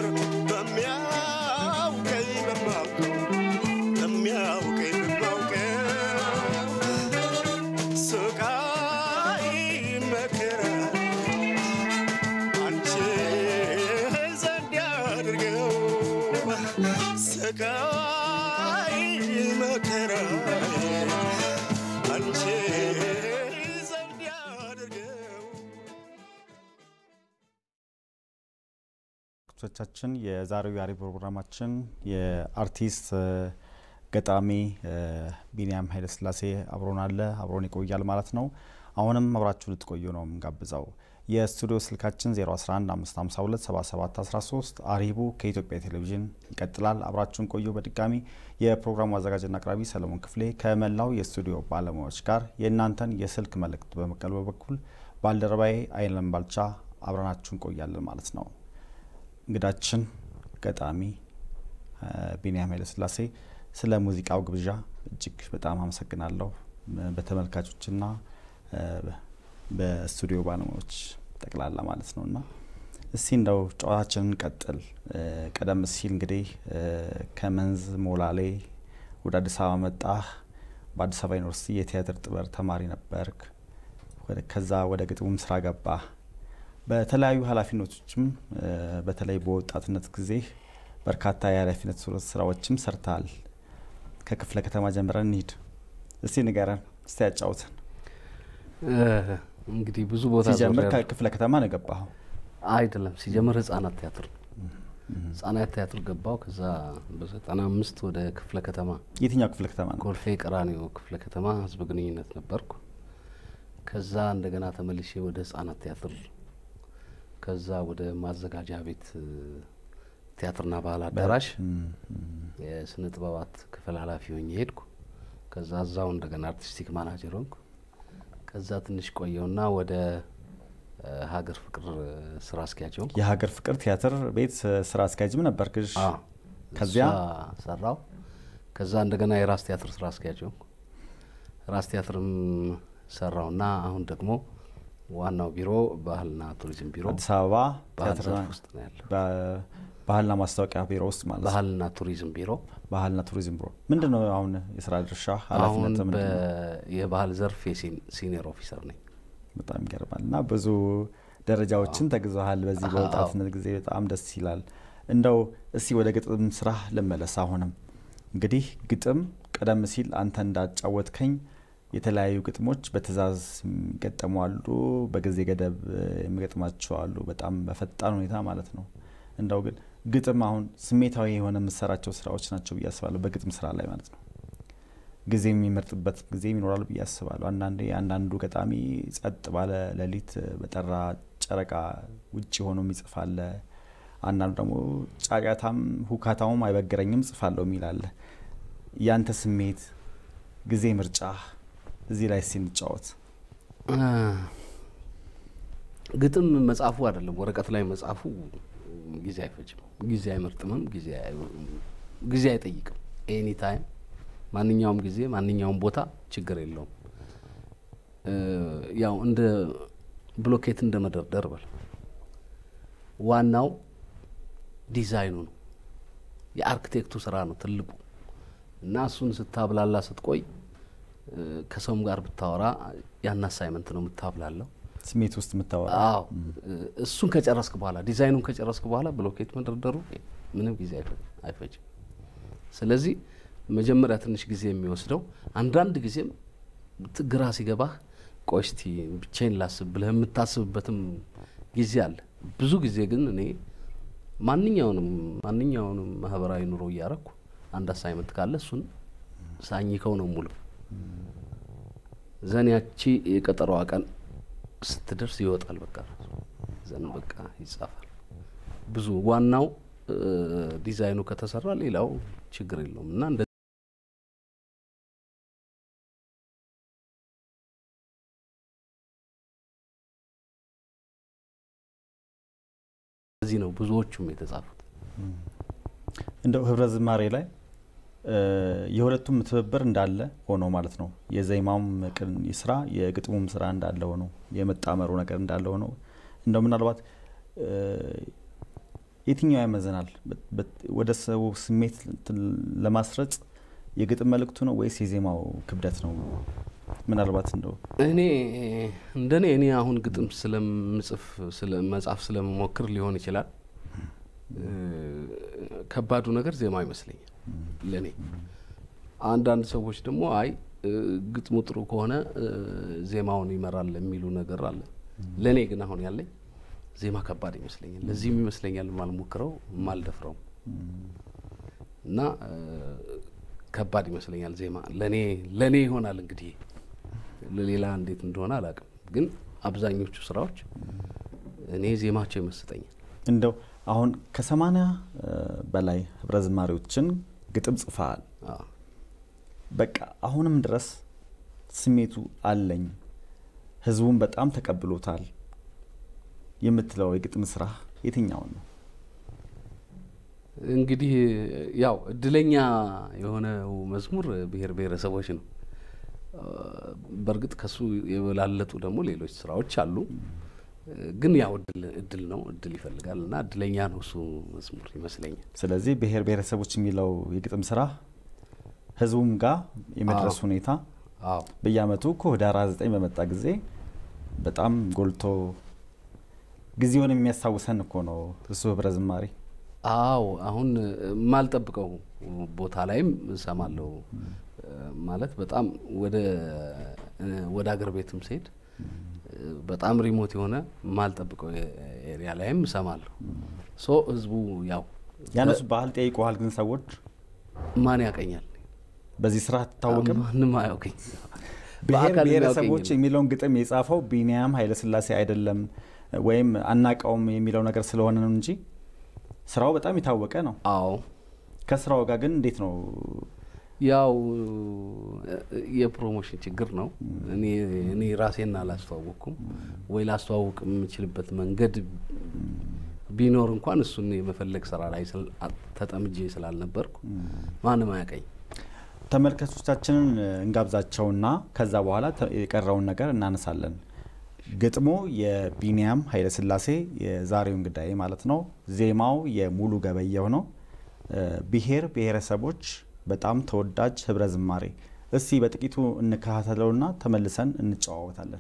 በሚያውቀኝ በማውቀው በሚያውቀኝ በማውቀው ስቃይ መከራ አንቺ ዘንድ ያድርገው ስቃይ መከራ አንቺ ዘንድ ያድርገው ቻችን የዛሬው የአሪ ፕሮግራማችን የአርቲስት ገጣሚ ቢንያም ኃይለስላሴ አብሮን አለ አብሮን ይቆያል ማለት ነው። አሁንም አብራችሁ ልትቆዩ ነው የምንጋብዘው። የስቱዲዮ ስልካችን 0115527713 አሪቡ ከኢትዮጵያ ቴሌቪዥን ይቀጥላል። አብራችሁን ቆዩ። በድጋሚ የፕሮግራሙ አዘጋጅና አቅራቢ ሰለሞን ክፍሌ ከመላው የስቱዲዮ ባለሙያዎች ጋር የእናንተን የስልክ መልእክት በመቀበል በኩል ባልደረባዬ አይለም ባልቻ አብረናችሁ እንቆያለን ማለት ነው። እንግዳችን ገጣሚ እ፣ ቢንያም ኃይለስላሴ ስለ ሙዚቃው ግብዣ እጅግ በጣም አመሰግናለሁ በተመልካቾችና እ፣ በስቱዲዮ ባለሙያዎች ጠቅላላ ማለት ነው እና እስቲ እንደው ጨዋታችንን ቀጥል። እ፣ ቀደም ሲል እንግዲህ እ፣ ከመንዝ ሞላሌ ወደ አዲስ አበባ መጣህ። በአዲስ አበባ ዩኒቨርሲቲ የቲያትር ጥበብ ተማሪ ነበርክ። ወደ- ከዛ ወደ ግጥሙም ስራ ገባህ። በተለያዩ ኃላፊነቶችም እ፣ በተለይ በወጣትነት ጊዜ በርካታ የኃላፊነት ስራዎችም ሰርተሃል። ከክፍለ ከተማ ጀምረን እንሂድ። እስቲ ንገረን፣ እስቲ ያጫውተን። እ፣ እንግዲህ ብዙ ቦታ ሲጀምር ዞሬያለሁ። ከክፍለ ከተማ ነው የገባኸው? አይደለም ሲጀምር ህጻናት ቲያትር ነው። ህጻናት ቲያትር ገባው። ከዛ በዘጠና አምስት ወደ ክፍለ ከተማ የትኛው ክፍለ ከተማ ነው? ኮልፌ ቀራኒዮ ክፍለ ከተማ ህዝብ ግንኙነት ነበርኩ። ከዛ እንደገና ተመልሼ ወደ ህጻናት ቲያትር፣ ከዛ ወደ ማዘጋጃ ቤት እ፣ ቲያትርና ባህል አዳራሽ እም፣ እም። የስነ ጥበባት ክፍል ኃላፊ ሆኜ ሄድኩ። ከዛ እዛው እንደገና አርቲስቲክ ማናጀር ሆንኩ። ከዛ ትንሽ ቆየውና ወደ እ፣ ሀገር ፍቅር እ፣ ስራ አስኪያጅ ሆንኩ። የሀገር ፍቅር ቲያትር ቤት እ፣ ስራ አስኪያጅም ነበርክ? እሺ። አዎ፣ ከዚያ እሷ ሰራው። ከዛ እንደገና የራስ ቲያትር ስራ አስኪያጅ ሆንኩ። ራስ ቲያትርም ሰራውና አሁን ደግሞ ዋናው ቢሮ ባህልና ቱሪዝም ቢሮ አዲስ አበባ ባህል ቲያትር ዘርፍ ውስጥ ነው ያለው። በ- ባህልና ማስታወቂያ ቢሮ ውስጥ ማለት ነው። ባህልና ቱሪዝም ቢሮ ባህልና ቱሪዝም ቢሮ ምንድን ነው አሁን የስራ ድርሻ አሁን ኃላፊነት ምንድን ነው? በ- የባህል ዘርፍ የሲኒየር ኦፊሰር ነኝ። በጣም ይገርማል እና ብዙ ደረጃዎችን ተግዘሃል በዚህ አዎ። በወጣትነት ጊዜ በጣም ደስ ይላል። እንደው እስቲ ወደ ግጥም ስራ ልመለስ። አሁንም እንግዲህ ግጥም ቀደም ሲል አንተ እንዳጫወትከኝ የተለያዩ ግጥሞች በትዕዛዝ የሚገጠሙ አሉ፣ በጊዜ ገደብ እ፣ የሚገጥማቸው አሉ፣ በጣም በፈጣን ሁኔታ ማለት ነው። እንደው ግን ግጥም አሁን ስሜታዊ የሆነ የምሰራቸው ስራዎች ናቸው ብዬ አስባለሁ፣ በግጥም ስራ ላይ ማለት ነው። ጊዜ የሚመርጥበት ጊዜ ይኖራል ብዬ አስባለሁ። አንዳንዴ አንዳንዱ ገጣሚ ጸጥ ባለ ሌሊት በጠራ ጨረቃ ውጭ ሆኖ የሚጽፍ አለ። አንዳንዱ ደግሞ ጫጫታም ሁካታውም አይበግረኝም ጽፋለሁ የሚል አለ። ያንተ ስሜት፣ ጊዜ ምርጫ እዚህ ላይ ሲንጫወት እ፣ ግጥም መጻፉ አይደለም ወረቀት ላይ መጻፉ ጊዜ አይፈጅም፣ ጊዜ አይመርጥምም፣ ጊዜ አይ- ጊዜ አይጠይቅም። ኤኒ ታይም ማንኛውም ጊዜ ማንኛውም ቦታ ችግር የለውም። እ፣ ያው እንደ ብሎኬት እንደ መደርደር በል ዋናው ዲዛይኑ ነው፣ የአርክቴክቱ ስራ ነው ትልቁ እና እሱን ስታብላላ ስትቆይ እ፣ ከሰውም ጋር ብታወራ ያን አሳይመንት ነው የምታብላለው። ስሜት ውስጥ የምታወራ አዎ እ፣ እሱን ከጨረስክ በኋላ ዲዛይኑን ከጨረስክ በኋላ ብሎኬት መደርደሩ ምንም ጊዜ አይፈ- አይፈጅም። ስለዚህ መጀመሪያ ትንሽ ጊዜ የሚወስደው አንዳንድ ጊዜም ት- ግራ ሲገባህ ቆይ እስቲ ብቻዬን ላስብ ብለህ የምታስብበትም ጊዜ አለ። ብዙ ጊዜ ግን እኔ ማንኛውንም ማንኛውንም ማህበራዊ ኑሮ እያረኩ አንድ አሳይመንት ካለ እሱን ሳኝከው ነው ሙሉ ዘን ያቺ የቀጠሮዋ ቀን ስትደርስ ይወጣል። በቃ ዘን በቃ ይጻፋል። ብዙ ዋናው እ፣ ዲዛይኑ ከተሰራ ሌላው ችግር የለውም እና እንደ እዚህ ነው ብዙዎቹም የተጻፉት። እንደው ህብረ ዝማሬ ላይ እ፣ የሁለቱም ትብብር እንዳለ ሆኖ ማለት ነው። የዜማውም ቅን ስራ የግጥሙም ስራ እንዳለ ሆኖ የመጣመሩ ነገር እንዳለ ሆኖ እንደው ምናልባት እ፣ የትኛው ያመዘናል በ- በ- ወደ ሰው ስሜት እንትን ለማስረጽ የግጥም መልእክቱ ነው ወይስ የዜማው ክብደት ነው? ምናልባት እንደው እኔ እንደኔ እኔ አሁን ግጥም ስለምጽፍ ስለ መጻፍ ስለምሞክር ሊሆን ይችላል። እ፣ ከባዱ ነገር ዜማው ይመስለኛል ለእኔ። አንዳንድ ሰዎች ደግሞ አይ እ፣ ግጥሙ ጥሩ ከሆነ እ፣ ዜማውን ይመራል የሚሉ ነገር አለ። ለእኔ ግን አሁን ያለኝ ዜማ ከባድ ይመስለኛል። ለዚህም ይመስለኛል የማልሞክረው የማልደፍረው እና እ፣ ከባድ ይመስለኛል ዜማ ለእኔ ለእኔ ይሆናል እንግዲህ ለሌላ እንዴት እንደሆነ አላውቅም። ግን አብዛኞቹ ስራዎች እኔ ዜማቸው ይመስጠኛል። እንደው አሁን ከሰማንያ በላይ ህብረ ዝማሬዎችን ግጥም ጽፈሃል። አዎ። በቃ አሁንም ድረስ ስሜቱ አለኝ ህዝቡን በጣም ተቀብሎታል የምትለው የግጥም ስራ የትኛውን ነው? እንግዲህ ያው እድለኛ የሆነው መዝሙር ብሔር ብሔረሰቦች ነው። በእርግጥ ከሱ የበላለጡ ደግሞ ሌሎች ስራዎች አሉ። ግን ያው እድል እድል ነው፣ እድል ይፈልጋል እና እድለኛ ነው እሱ መዝሙር ይመስለኛል። ስለዚህ ብሔር ብሔረሰቦች የሚለው የግጥም ስራ ህዝቡም ጋር የመድረስ አዎ። ሁኔታ አዎ በየአመቱ እኮ ህዳር 29 በመጣ ጊዜ በጣም ጎልቶ ጊዜውን የሚያስታውሰን እኮ ነው እሱ ህብረ ዝማሬ። አዎ አሁን የማልጠብቀው ቦታ ላይም እሰማለሁ። ማለት በጣም ወደ ወደ አገር ቤትም ስሄድ በጣም ሪሞት የሆነ የማልጠብቀው ኤሪያ ላይም እሰማለሁ። ሶ ህዝቡ ያው ያነሱ ባህል ጠይቀዋል። ግን ሰዎች ማን ያቀኛል? በዚህ ስራ አትታወቅም። ማንም አያውቀኝ። ብሔር በአካል ብሔረሰቦች የሚያውቀኝም። የሚለውን ግጥም የጻፈው ቢኒያም ኃይለስላሴ አይደለም ወይም አናቀውም የሚለው ነገር ስለሆነ ነው እንጂ ስራው በጣም የታወቀ ነው። አዎ ከስራው ጋር ግን እንዴት ነው? ያው የፕሮሞሽን ችግር ነው። እኔ እኔ ራሴን አላስተዋወቅኩም ወይ ላስተዋውቅ የምችልበት መንገድ ቢኖር እንኳን እሱን የመፈለግ ስራ ላይ ስል- ተጠምጄ ስላልነበርኩ ማንም አያቀኝ። ተመልካቾቻችንን እንጋብዛቸውና ከዛ በኋላ ተ- የቀረውን ነገር እናነሳለን። ግጥሙ የቢኒያም ኃይለስላሴ የዛሬው እንግዳዬ ማለት ነው። ዜማው የሙሉ ገበየሁ ነው። እ፣ ብሔር ብሔረሰቦች በጣም ተወዳጅ ህብረ ዝማሬ። እስቲ በጥቂቱ እንከታተለውና ተመልሰን እንጨዋወታለን።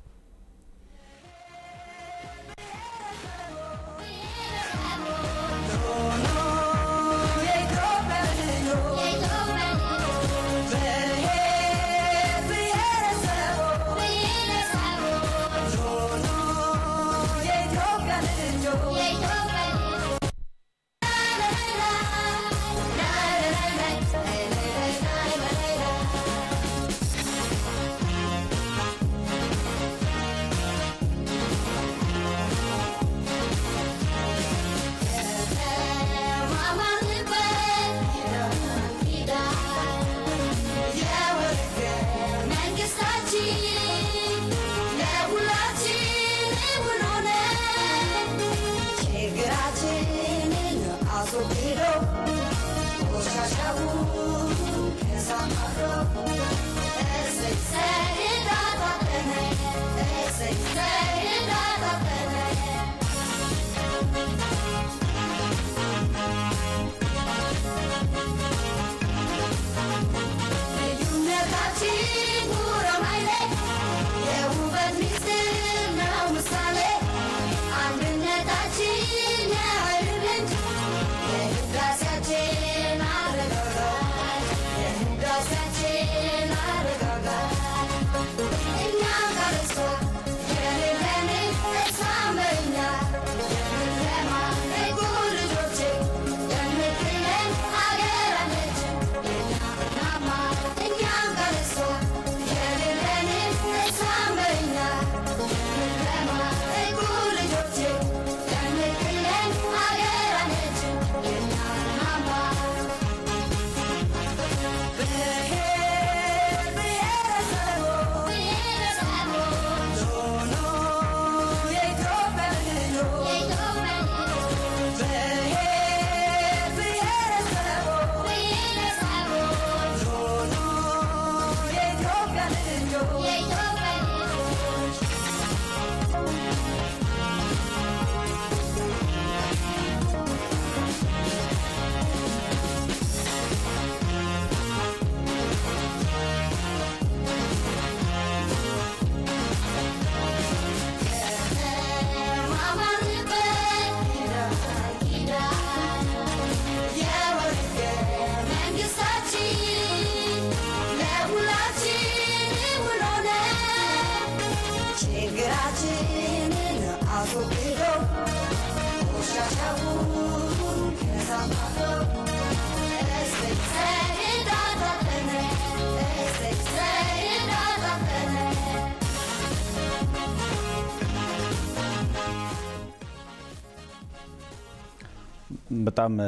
በጣም እ፣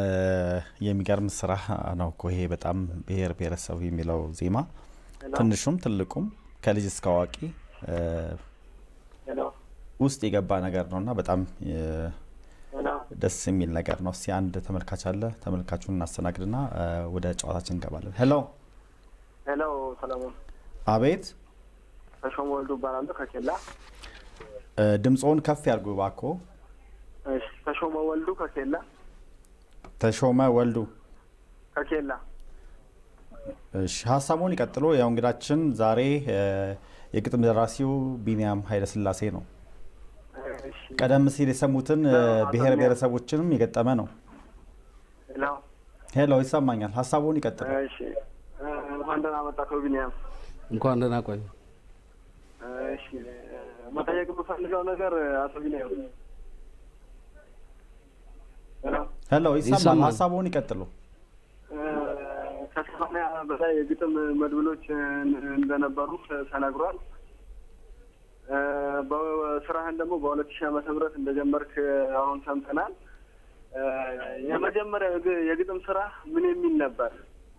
የሚገርም ስራ ነው እኮ ይሄ። በጣም ብሔር ብሔረሰብ የሚለው ዜማ ትንሹም ትልቁም ከልጅ እስከ አዋቂ እ፣ ውስጥ የገባ ነገር ነው እና በጣም እ፣ ደስ የሚል ነገር ነው። እስቲ አንድ ተመልካች አለ። ተመልካቹን እናስተናግድና እ፣ ወደ ጨዋታችን እንገባለን። ሄሎ፣ ሄሎ ሰለሞን አቤት። ተሾመ ወልዱ እባላለሁ ከኬላ። እ፣ ድምፅዎን ከፍ ያድርጉ እባክዎ። እሺ ተሾመ ወልዱ ከኬላ ተሾመ ወልዱ ከኬላ። እሺ ሀሳቡን ይቀጥሉ። ያው እንግዳችን ዛሬ እ፣ የግጥም ደራሲው ቢንያም ኃይለስላሴ ነው። እሺ ቀደም ሲል የሰሙትን እ፣ ብሔር ብሔረሰቦችንም የገጠመ ነው። ሄሎ ሄሎ፣ ይሰማኛል። ሀሳቡን ይቀጥሉ። እሺ እ፣ እንኳን ደህና መጣህ አቶ ቢኒያም። እንኳን ደህና ቆዩ። እሺ መጠየቅ የምፈልገው ነገር አቶ ቢኒያም ሄሎ ሄሎ፣ ይሰማል። ይሰማል። ሀሳቡን ይቀጥሉ። እ፣ ከሰማንያ በላይ የግጥም መድብሎች እ፣ እንደነበሩ ተነግሯል። እ፣ በስራህን ደግሞ በሁለት ሺህ ዓመተ ምህረት እንደጀመርክ አሁን ሰምተናል። እ፣ የመጀመሪያው የግ- የግጥም ስራ ምን የሚል ነበር?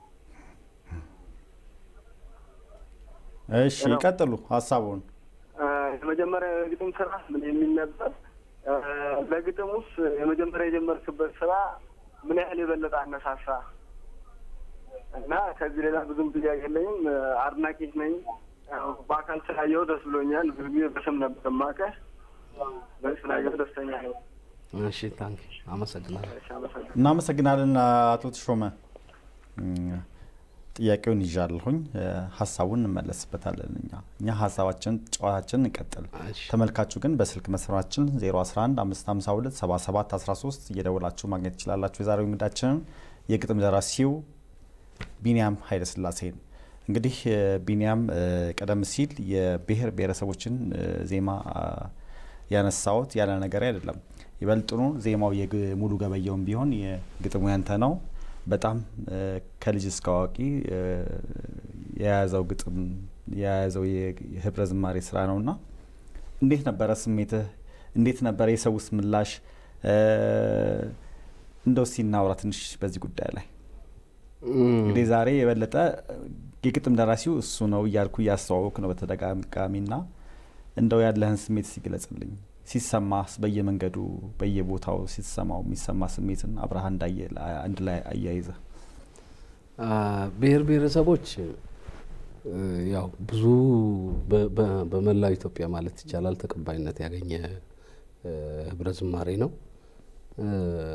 እሺ ይቀጥሉ ሀሳቡን። እ፣ የመጀመሪያው የግጥም ስራ ምን የሚል ነበር? እ፣ ለግጥም ውስጥ የመጀመሪያ የጀመርክበት ስራ ምን ያህል የበለጠ አነሳሳ? እና ከዚህ ሌላ ብዙም ጥያቄ የለኝም። እ፣ አድናቂህ ነኝ። ያው በአካል ስላየው ደስ ብሎኛል። ብዙ ጊዜ በስም ነበር የማውቅህ። በዚህ ስላየው ደስተኛ ነው። እሺ ታንክ አመሰግናለሁ። እሺ፣ አመሰግናለሁ። እናመሰግናለን አቶ ተሾመ። እም፣ ጥያቄውን ይዣለሁኝ። እ፣ ሀሳቡን እንመለስበታለን። እኛ እኛ ሀሳባችን ጨዋታችን እንቀጥል። እሺ። ተመልካቹ ግን በስልክ መስመራችን 011 552 77 13 እየደወላችሁ ማግኘት ትችላላችሁ። የዛሬው እንግዳችንን የግጥም ደራሲው ቢንያም ኃይለስላሴን እንግዲህ እ፣ ቢንያም እ፣ ቀደም ሲል የብሔር ብሔረሰቦችን እ፣ ዜማ አ፣ ያነሳዎት ያለ ነገር አይደለም። ይበልጥኑ ዜማው የሙሉ ገበየውን ቢሆን የግጥሙ ያንተ ነው። በጣም እ፣ ከልጅ እስከ አዋቂ እ፣ የያዘው ግጥም የያዘው የህብረ ዝማሬ ስራ ነውና እንዴት ነበረ ስሜትህ? እንዴት ነበረ የሰውስ ምላሽ? እ፣ እንደው ሲናውራ ትንሽ በዚህ ጉዳይ ላይ እንግዲህ ዛሬ የበለጠ የግጥም ደራሲው እሱ ነው እያልኩ እያስተዋወቅ ነው በተደጋጋሚና እንደው ያለህን ስሜት ሲገለጽልኝ ሲሰማስ በየመንገዱ በየቦታው ሲሰማው የሚሰማ ስሜትን አብረሃ እንዳየ አንድ ላይ አያይዘ አ፣ ብሔር ብሔረሰቦች እ፣ ያው ብዙ በ- በ- በመላው ኢትዮጵያ ማለት ይቻላል ተቀባይነት ያገኘ እ፣ ህብረ ዝማሬ ነው። እ፣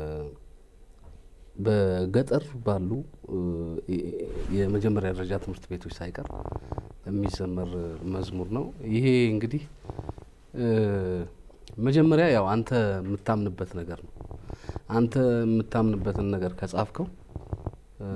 በገጠር ባሉ እ፣ የ- የመጀመሪያ ደረጃ ትምህርት ቤቶች ሳይቀር የሚዘመር መዝሙር ነው። ይሄ እንግዲህ እ፣ መጀመሪያ ያው አንተ የምታምንበት ነገር ነው። አንተ የምታምንበትን ነገር ከጻፍከው እ፣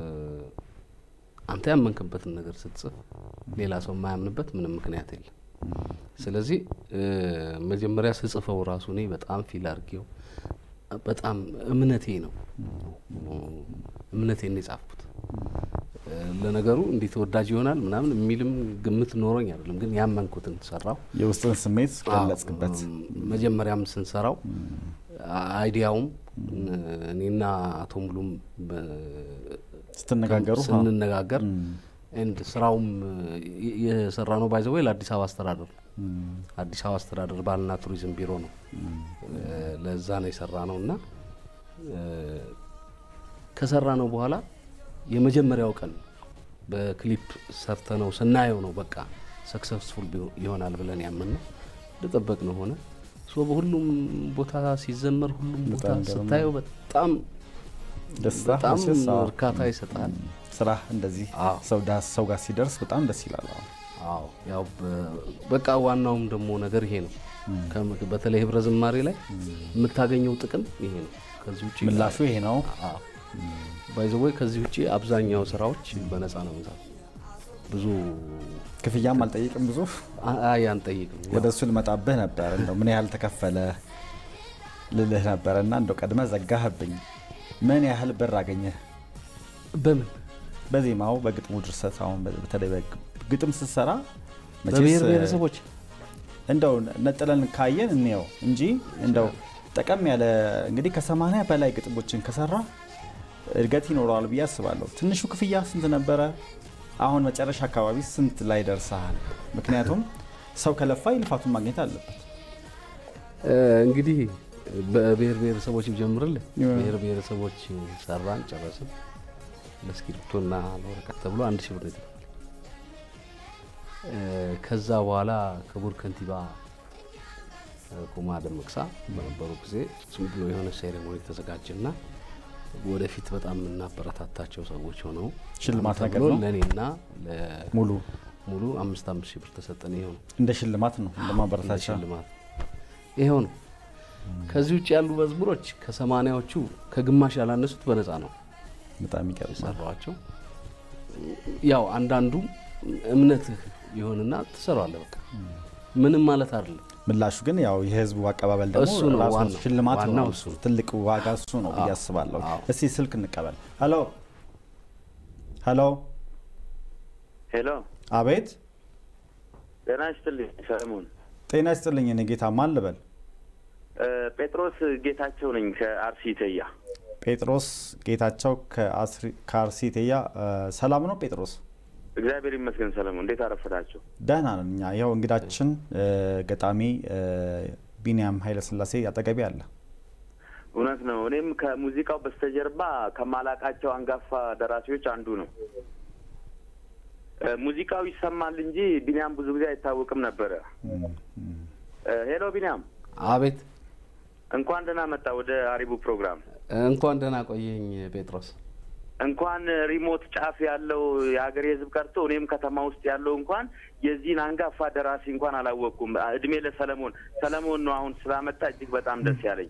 አንተ ያመንክበትን ነገር ስትጽፍ ሌላ ሰው የማያምንበት ምንም ምክንያት የለም። ስለዚህ እ፣ መጀመሪያ ስጽፈው ራሱ እኔ በጣም ፊል አድርጌው በጣም እምነቴ ነው እምነቴን ነው የጻፍኩት። እ፣ ለነገሩ እንዲህ ተወዳጅ ይሆናል ምናምን የሚልም ግምት ኖሮኝ አይደለም፣ ግን ያመንኩትን ሰራው። የውስጥን ስሜት ገለጽክበት። አዎ፣ መጀመሪያም ስንሰራው አይዲያውም እኔና አቶ ሙሉም በ- ስትነጋገሩ ስንነጋገር ኤንድ ስራውም የሰራ ነው ባይዘ ወይ ለአዲስ አበባ አስተዳደር ነው። አዲስ አበባ አስተዳደር ባህልና ቱሪዝም ቢሮ ነው እ፣ ለዛ ነው የሰራ ነው እና እ፣ ከሰራ ነው በኋላ የመጀመሪያው ቀን በክሊፕ ሰርተ ነው ስናየው ነው በቃ ሰክሰስፉል ይሆናል ብለን ያምን ነው እንደጠበቅ ነው ሆነ። ሶ በሁሉም ቦታ ሲዘመር ሁሉም ቦታ በጣም ገርሞ ስታየው በጣም ደስታ በጣም መቼስ አዎ። እርካታ ይሰጣል። ስራ እንደዚህ አዎ። ሰው ዳ- ሰው ጋር ሲደርስ በጣም ደስ ይላል። አዎ። አዎ ያው በ- በቃ ዋናውም ደግሞ ነገር ይሄ ነው። ከም- በተለይ ህብረ ዝማሬ ላይ የምታገኘው ጥቅም ይሄ ነው። ከዚህ ውጭ ምላሹ ይሄ ነው። ባይዘወይ ከዚህ ውጭ አብዛኛው ስራዎች በነፃ ነው ምዛ ብዙ ክፍያም አልጠይቅም ብዙ አ- አይ አንጠይቅም። ወደ እሱ ልመጣብህ ነበር። እንደው ምን ያህል ተከፈለ ልልህ ነበረ እና እንደው ቀድመ ዘጋህብኝ። ምን ያህል ብር አገኘህ? በምን በዜማው በግጥሙ ድርሰት አሁን በተለይ በግ- ግጥም ስትሰራ መቼስ በብሔር ብሔረሰቦች እንደው ነጥለን ካየን እንየው እንጂ እንደው ጠቀም ያለ እንግዲህ ከሰማንያ በላይ ግጥሞችን ከሰራ እድገት ይኖረዋል ብዬ አስባለሁ። ትንሹ ክፍያ ስንት ነበረ? አሁን መጨረሻ አካባቢ ስንት ላይ ደርሰሃል? ምክንያቱም ሰው ከለፋ ልፋቱን ማግኘት አለበት። እ፣ እንግዲህ በብሔር ብሔረሰቦች ጀምርልህ ያ። ብሔር ብሔረሰቦች ሰራን ጨረስን። ለእስክሪብቶና ለወረቀት ተብሎ አንድ ሺህ ብር ነው የተከፈለው። እ፣ ከዛ በኋላ ክቡር ከንቲባ እ፣ ኩማ ደመቅሳ በነበሩ ጊዜ ዝም ብሎ የሆነ ሴሬሞኒ ተዘጋጀና ወደፊት በጣም የምናበረታታቸው ሰዎች ሆነው ሽልማት ነገር ተብሎ ነው? ለእኔና ሙሉ ሙሉ አምስት አምስት ሺህ ብር ተሰጠን። ይኸው ነው እንደ ሽልማት ነው እንደ ማበረታቻ ሽልማት ይኸው ነው። ከዚህ ውጭ ያሉ መዝሙሮች ከሰማኒያዎቹ ከግማሽ ያላነሱት በነፃ ነው በጣም ይገርማል። የሰራኋቸው። ያው አንዳንዱ እምነትህ ይሆንና ትሰራዋለህ። በቃ ምንም ማለት አይደለም። ምላሹ ግን ያው የህዝቡ አቀባበል ደግሞ እሱ ነው ራሱ ዋናው። ሽልማት ዋናው ነው። እሱ ነው። ትልቅ ዋጋ እሱ ነው ብዬ አዎ፣ አስባለሁ። አዎ። እስቲ ስልክ እንቀበል። ሄሎ ሄሎ፣ ሄሎ አቤት፣ ጤና ይስጥልኝ ሰለሞን። ጤና ይስጥልኝ። እኔ ጌታ ማን ልበል? እ፣ ጴጥሮስ ጌታቸው ነኝ ከአርሲ ተያ። ጴጥሮስ ጌታቸው ከአስሪ- ከአርሲ ቴያ። እ፣ ሰላም ነው ጴጥሮስ? እግዚአብሔር ይመስገን ሰለሞን፣ እንዴት አረፈዳቸው? ደህና ነን እኛ። ይኸው እንግዳችን እ፣ ገጣሚ እ፣ ቢንያም ኃይለስላሴ አጠገቤ አለ። እውነት ነው። እኔም ከሙዚቃው በስተጀርባ ከማላቃቸው አንጋፋ ደራሲዎች አንዱ ነው። እ፣ ሙዚቃው ይሰማል እንጂ ቢኒያም ብዙ ጊዜ አይታወቅም ነበረ። እም፣ እም። እ፣ ሄሎ ቢኒያም፣ አቤት እንኳን ደህና መጣ ወደ አሪቡ ፕሮግራም። እንኳን ደህና ቆየኝ ጴጥሮስ። እንኳን ሪሞት ጫፍ ያለው የሀገር ሕዝብ ቀርቶ እኔም ከተማ ውስጥ ያለው እንኳን የዚህን አንጋፋ ደራሲ እንኳን አላወቅኩም። እድሜ ለሰለሞን። ሰለሞን ነው አሁን ስላመጣ እጅግ በጣም ደስ ያለኝ።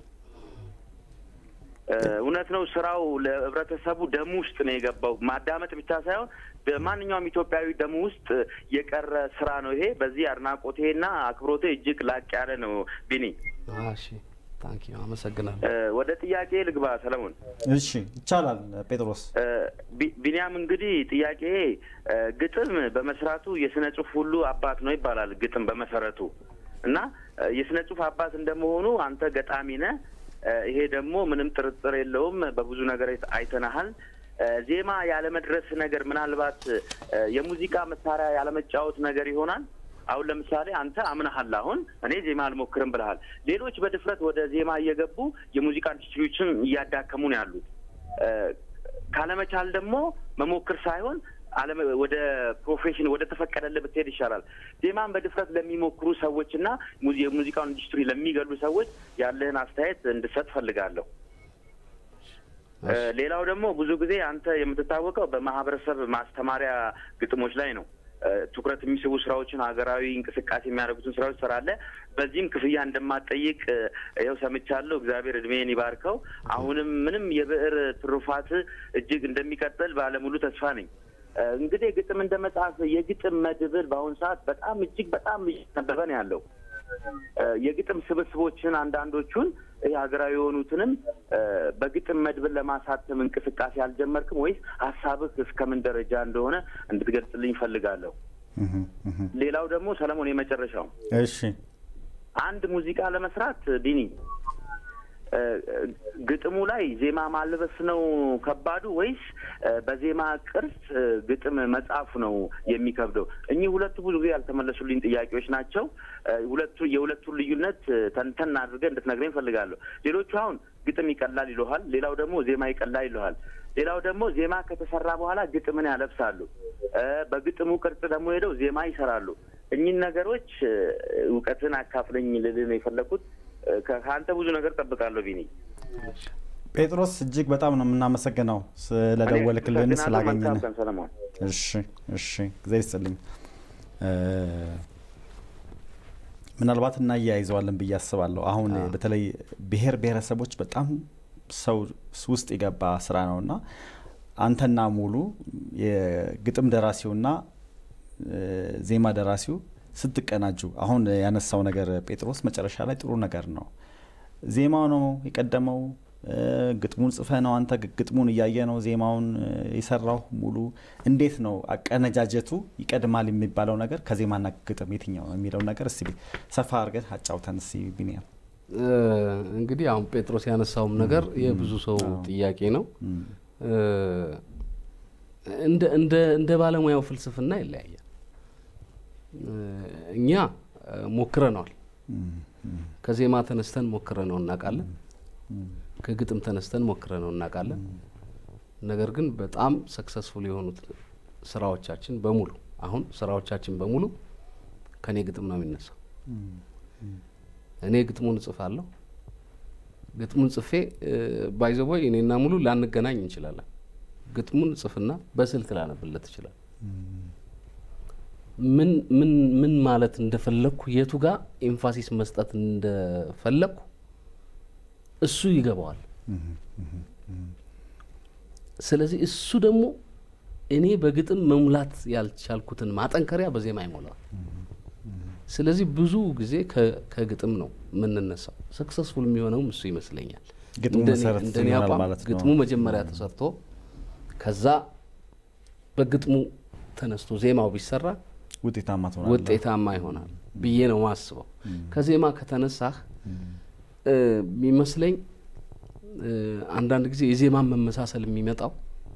እ፣ እውነት ነው። ስራው ለህብረተሰቡ ደም ውስጥ ነው የገባው። ማዳመጥ ብቻ ሳይሆን በማንኛውም ኢትዮጵያዊ ደም ውስጥ የቀረ ስራ ነው ይሄ። በዚህ አድናቆቴና አክብሮቴ እጅግ ላቅ ያለ ነው። ቢኒ እሺ ታንኪ አመሰግናለሁ። እ፣ ወደ ጥያቄ ልግባ ሰለሞን። እሺ ይቻላል ጴጥሮስ። እ፣ ቢ- ቢኒያም እንግዲህ ጥያቄ እ፣ ግጥም በመስራቱ የስነ ጽሁፍ ሁሉ አባት ነው ይባላል። ግጥም በመሰረቱ እና እ፣ የስነ ጽሁፍ አባት እንደመሆኑ አንተ ገጣሚ ነህ። እ፣ ይሄ ደግሞ ምንም ጥርጥር የለውም። በብዙ ነገር አይተናሃል። እ፣ ዜማ ያለመድረስ ነገር ምናልባት እ፣ የሙዚቃ መሳሪያ ያለመጫወት ነገር ይሆናል። አሁን ለምሳሌ አንተ አምነሃል። አሁን እኔ ዜማ አልሞክርም ብለሃል። ሌሎች በድፍረት ወደ ዜማ እየገቡ የሙዚቃ ኢንዱስትሪዎችን እያዳከሙ ነው ያሉት። እ፣ ካለመቻል ደግሞ መሞክር ሳይሆን አለም ወደ ፕሮፌሽን ወደ ተፈቀደልህ ብትሄድ ይሻላል። ዜማን በድፍረት ለሚሞክሩ ሰዎች እና ሙዚ- የሙዚቃውን ኢንዱስትሪ ለሚገሉ ሰዎች ያለህን አስተያየት እንድሰጥ ፈልጋለሁ። እ፣ ሌላው ደግሞ ብዙ ጊዜ አንተ የምትታወቀው በማህበረሰብ ማስተማሪያ ግጥሞች ላይ ነው። እ፣ ትኩረት የሚስቡ ስራዎችን፣ ሀገራዊ እንቅስቃሴ የሚያደርጉትን ስራዎች ትሰራለህ። በዚህም ክፍያ እንደማትጠይቅ እ፣ ይኸው ሰምቻለሁ። እግዚአብሔር እድሜን ይባርከው። አሁንም ምንም የብዕር ትሩፋት እጅግ እንደሚቀጥል ባለሙሉ ተስፋ ነኝ። እ፣ እንግዲህ ግጥም እንደ መጽሐፍ የግጥም መድብል በአሁኑ ሰዓት በጣም እጅግ በጣም እየተነበበ ነው ያለው። እ፣ የግጥም ስብስቦችን አንዳንዶቹን ይህ ሀገራዊ የሆኑትንም እ፣ በግጥም መድብል ለማሳተም እንቅስቃሴ አልጀመርክም ወይስ ሀሳብህ እስከምን ደረጃ እንደሆነ እንድትገልጽልኝ እፈልጋለሁ። እህም፣ እህም። ሌላው ደግሞ ሰለሞን የመጨረሻው እሺ አንድ ሙዚቃ ለመስራት ቢኒ እ፣ ግጥሙ ላይ ዜማ ማልበስ ነው ከባዱ ወይስ እ፣ በዜማ ቅርጽ እ፣ ግጥም መጻፍ ነው የሚከብደው? እኚህ ሁለቱ ብዙ ጊዜ ያልተመለሱልኝ ጥያቄዎች ናቸው። እ፣ ሁለቱ የሁለቱን ልዩነት እ፣ ተንተን አድርገህ እንድትነግረኝ እፈልጋለሁ። ሌሎቹ አሁን ግጥም ይቀላል ይለሃል፣ ሌላው ደግሞ ዜማ ይቀላል ይለሃል። ሌላው ደግሞ ዜማ ከተሰራ በኋላ ግጥምን ያለብሳሉ። እ፣ በግጥሙ ቅርጽ ደግሞ ሄደው ዜማ ይሰራሉ። እኚህን ነገሮች እ፣ እውቀትን አካፍለኝ ልልህ ነው የፈለኩት። እ፣ ከ- ከአንተ ብዙ ነገር ጠብቃለሁ ቢኒ። ጴጥሮስ እጅግ በጣም ነው የምናመሰግነው ስለደወልክልን እኔ ስላገኘን። መልካም ቀን ሰለሞን። እሺ እሺ፣ እግዚአብሔር ይስጥልኝ። እ፣ ምናልባት እናያይዘዋለን ብዬ አስባለሁ። አሁን በተለይ ብሔር ብሔረሰቦች በጣም ሰው ውስጥ የገባ ስራ ነው እና አንተና ሙሉ የግጥም ደራሲውና እ፣ ዜማ ደራሲው ስትቀናጁ አሁን ያነሳው ነገር ጴጥሮስ መጨረሻ ላይ ጥሩ ነገር ነው። ዜማው ነው የቀደመው። እ፣ ግጥሙን ጽፈ ነው አንተ ግ- ግጥሙን እያየ ነው ዜማውን እ፣ የሰራው ሙሉ። እንዴት ነው አቀነጃጀቱ ይቀድማል የሚባለው ነገር ከዜማና ግጥም የትኛው ነው የሚለው ነገር እስቲ ሰፋ አድርገህ አጫውተን እስቲ ቢኒያም። እ፣ እንግዲህ አሁን ጴጥሮስ ያነሳውም ነገር የብዙ ሰው ጥያቄ ነው። እ፣ እንደ እንደ እንደ ባለሙያው ፍልስፍና ይለያያል። እ፣ እኛ እ፣ ሞክረነዋል። ከዜማ ተነስተን ሞክረ ነው እናውቃለን። ከግጥም ተነስተን ሞክረ ነው እናውቃለን። ነገር ግን በጣም ሰክሰስፉል የሆኑት ስራዎቻችን በሙሉ አሁን ስራዎቻችን በሙሉ ከኔ ግጥም ነው የሚነሳው። እኔ ግጥሙን እጽፋለሁ። ግጥሙን ጽፌ ባይዘቦይ እኔና ሙሉ ላንገናኝ እንችላለን። ግጥሙን ጽፍና በስልክ ላነብለት ይችላል። ምን ምን ምን ማለት እንደፈለግኩ የቱ ጋር ኤምፋሲስ መስጠት እንደፈለግኩ እሱ ይገባዋል። ስለዚህ እሱ ደግሞ እኔ በግጥም መሙላት ያልቻልኩትን ማጠንከሪያ በዜማ ይሞላዋል። ስለዚህ ብዙ ጊዜ ከግጥም ነው የምንነሳው። ሰክሰስፉል የሚሆነውም እሱ ይመስለኛል። ግጥሙ መሰረት እንደኔ ይሆናል አቋም ማለት ነው። ግጥሙ መጀመሪያ ተሰርቶ ከዛ በግጥሙ ተነስቶ ዜማው ቢሰራ ውጤታማ ትሆናለህ። ውጤታማ ይሆናል ብዬ ነው ማስበው። ከዜማ ከተነሳህ እ የሚመስለኝ እ አንዳንድ ጊዜ የዜማን መመሳሰል የሚመጣው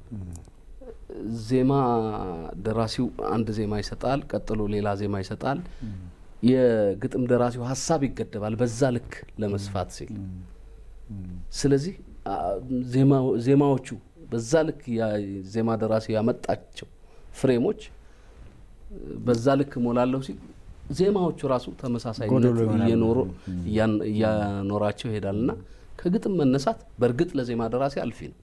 ዜማ ደራሲው አንድ ዜማ ይሰጣል፣ ቀጥሎ ሌላ ዜማ ይሰጣል። የግጥም ደራሲው ሀሳብ ይገደባል በዛ ልክ ለመስፋት ሲል። ስለዚህ አ፣ ዜማ- ዜማዎቹ በዛ ልክ ያ- ዜማ ደራሲው ያመጣቸው ፍሬሞች በዛ ልክ ሞላለሁ ሲል ዜማዎቹ ራሱ ተመሳሳይነት ጎደሎ ይሆናሉ። እየኖሩ እያን- እያኖራቸው ይሄዳል እና ከግጥም መነሳት በእርግጥ ለዜማ ደራሲ አልፊ ነው።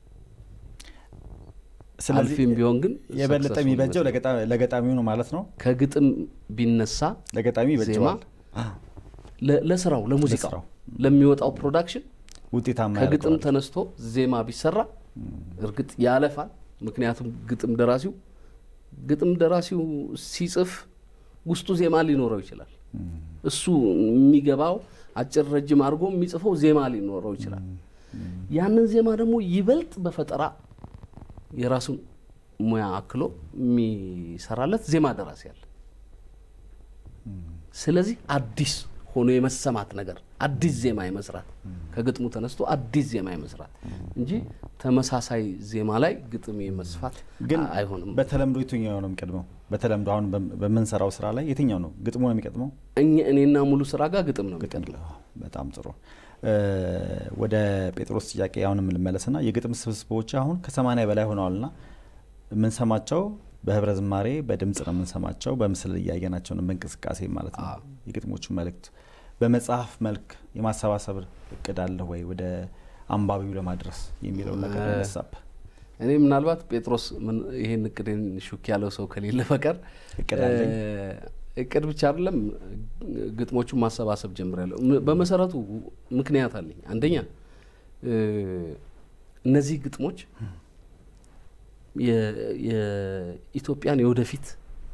ስለዚህ አልፊም ቢሆን ግን የበለጠ successful የሚበጀው ይመስላል። ለገጣ- ለገጣሚው ነው ማለት ነው። ከግጥም ቢነሳ ለገጣሚ ይበጀዋል፣ ዜማ ለ- ለስራው ለሙዚቃው ለስራው። ለሚወጣው ፕሮዳክሽን ውጤታማ ከግጥም ያደርገዋል። ተነስቶ ዜማ ቢሰራ እርግጥ ያለፋል። ምክንያቱም ግጥም ደራሲው ግጥም ደራሲው ሲጽፍ ውስጡ ዜማ ሊኖረው ይችላል። እሱ የሚገባው አጭር ረጅም አድርጎ የሚጽፈው ዜማ ሊኖረው ይችላል። ያንን ዜማ ደግሞ ይበልጥ በፈጠራ የራሱን ሙያ አክሎ የሚሰራለት ዜማ ደራሲ አለ። ስለዚህ አዲስ ሆኖ የመሰማት ነገር አዲስ ዜማ የመስራት ከግጥሙ ተነስቶ አዲስ ዜማ የመስራት እንጂ ተመሳሳይ ዜማ ላይ ግጥም የመስፋት ግን አ- አይሆንም። በተለምዶ የትኛው ነው የሚቀድመው? በተለምዶ አሁን በም- በምንሰራው ስራ ላይ የትኛው ነው ግጥሙ ነው የሚቀድመው? እኛ እኔና ሙሉ ስራ ጋር ግጥም ነው የሚቀድመው። በጣም ጥሩ። እ፣ ወደ ጴጥሮስ ጥያቄ አሁንም ልመለስና የግጥም ስብስቦች አሁን ከሰማንያ በላይ ሆነዋልና የምንሰማቸው በህብረ ዝማሬ በድምጽ ነው የምንሰማቸው፣ በምስል እያየናቸው ነው፣ በእንቅስቃሴ ማለት ነው። የግጥሞቹ መልእክት በመጽሐፍ መልክ የማሰባሰብ እቅድ አለ ወይ ወደ አንባቢው ለማድረስ የሚለውን ነገር እ፣ ነሳብ እኔ ምናልባት ጴጥሮስ ምን- ይሄን እቅድን ሹክ ያለው ሰው ከሌለ በቀር እቅድ አለኝ። እ፣ እቅድ ብቻ አይደለም ግጥሞቹን ማሰባሰብ ጀምሬያለሁ። ም- በመሰረቱ ምክንያት አለኝ። አንደኛ እ፣ እነዚህ ግጥሞች የ- የኢትዮጵያን የወደፊት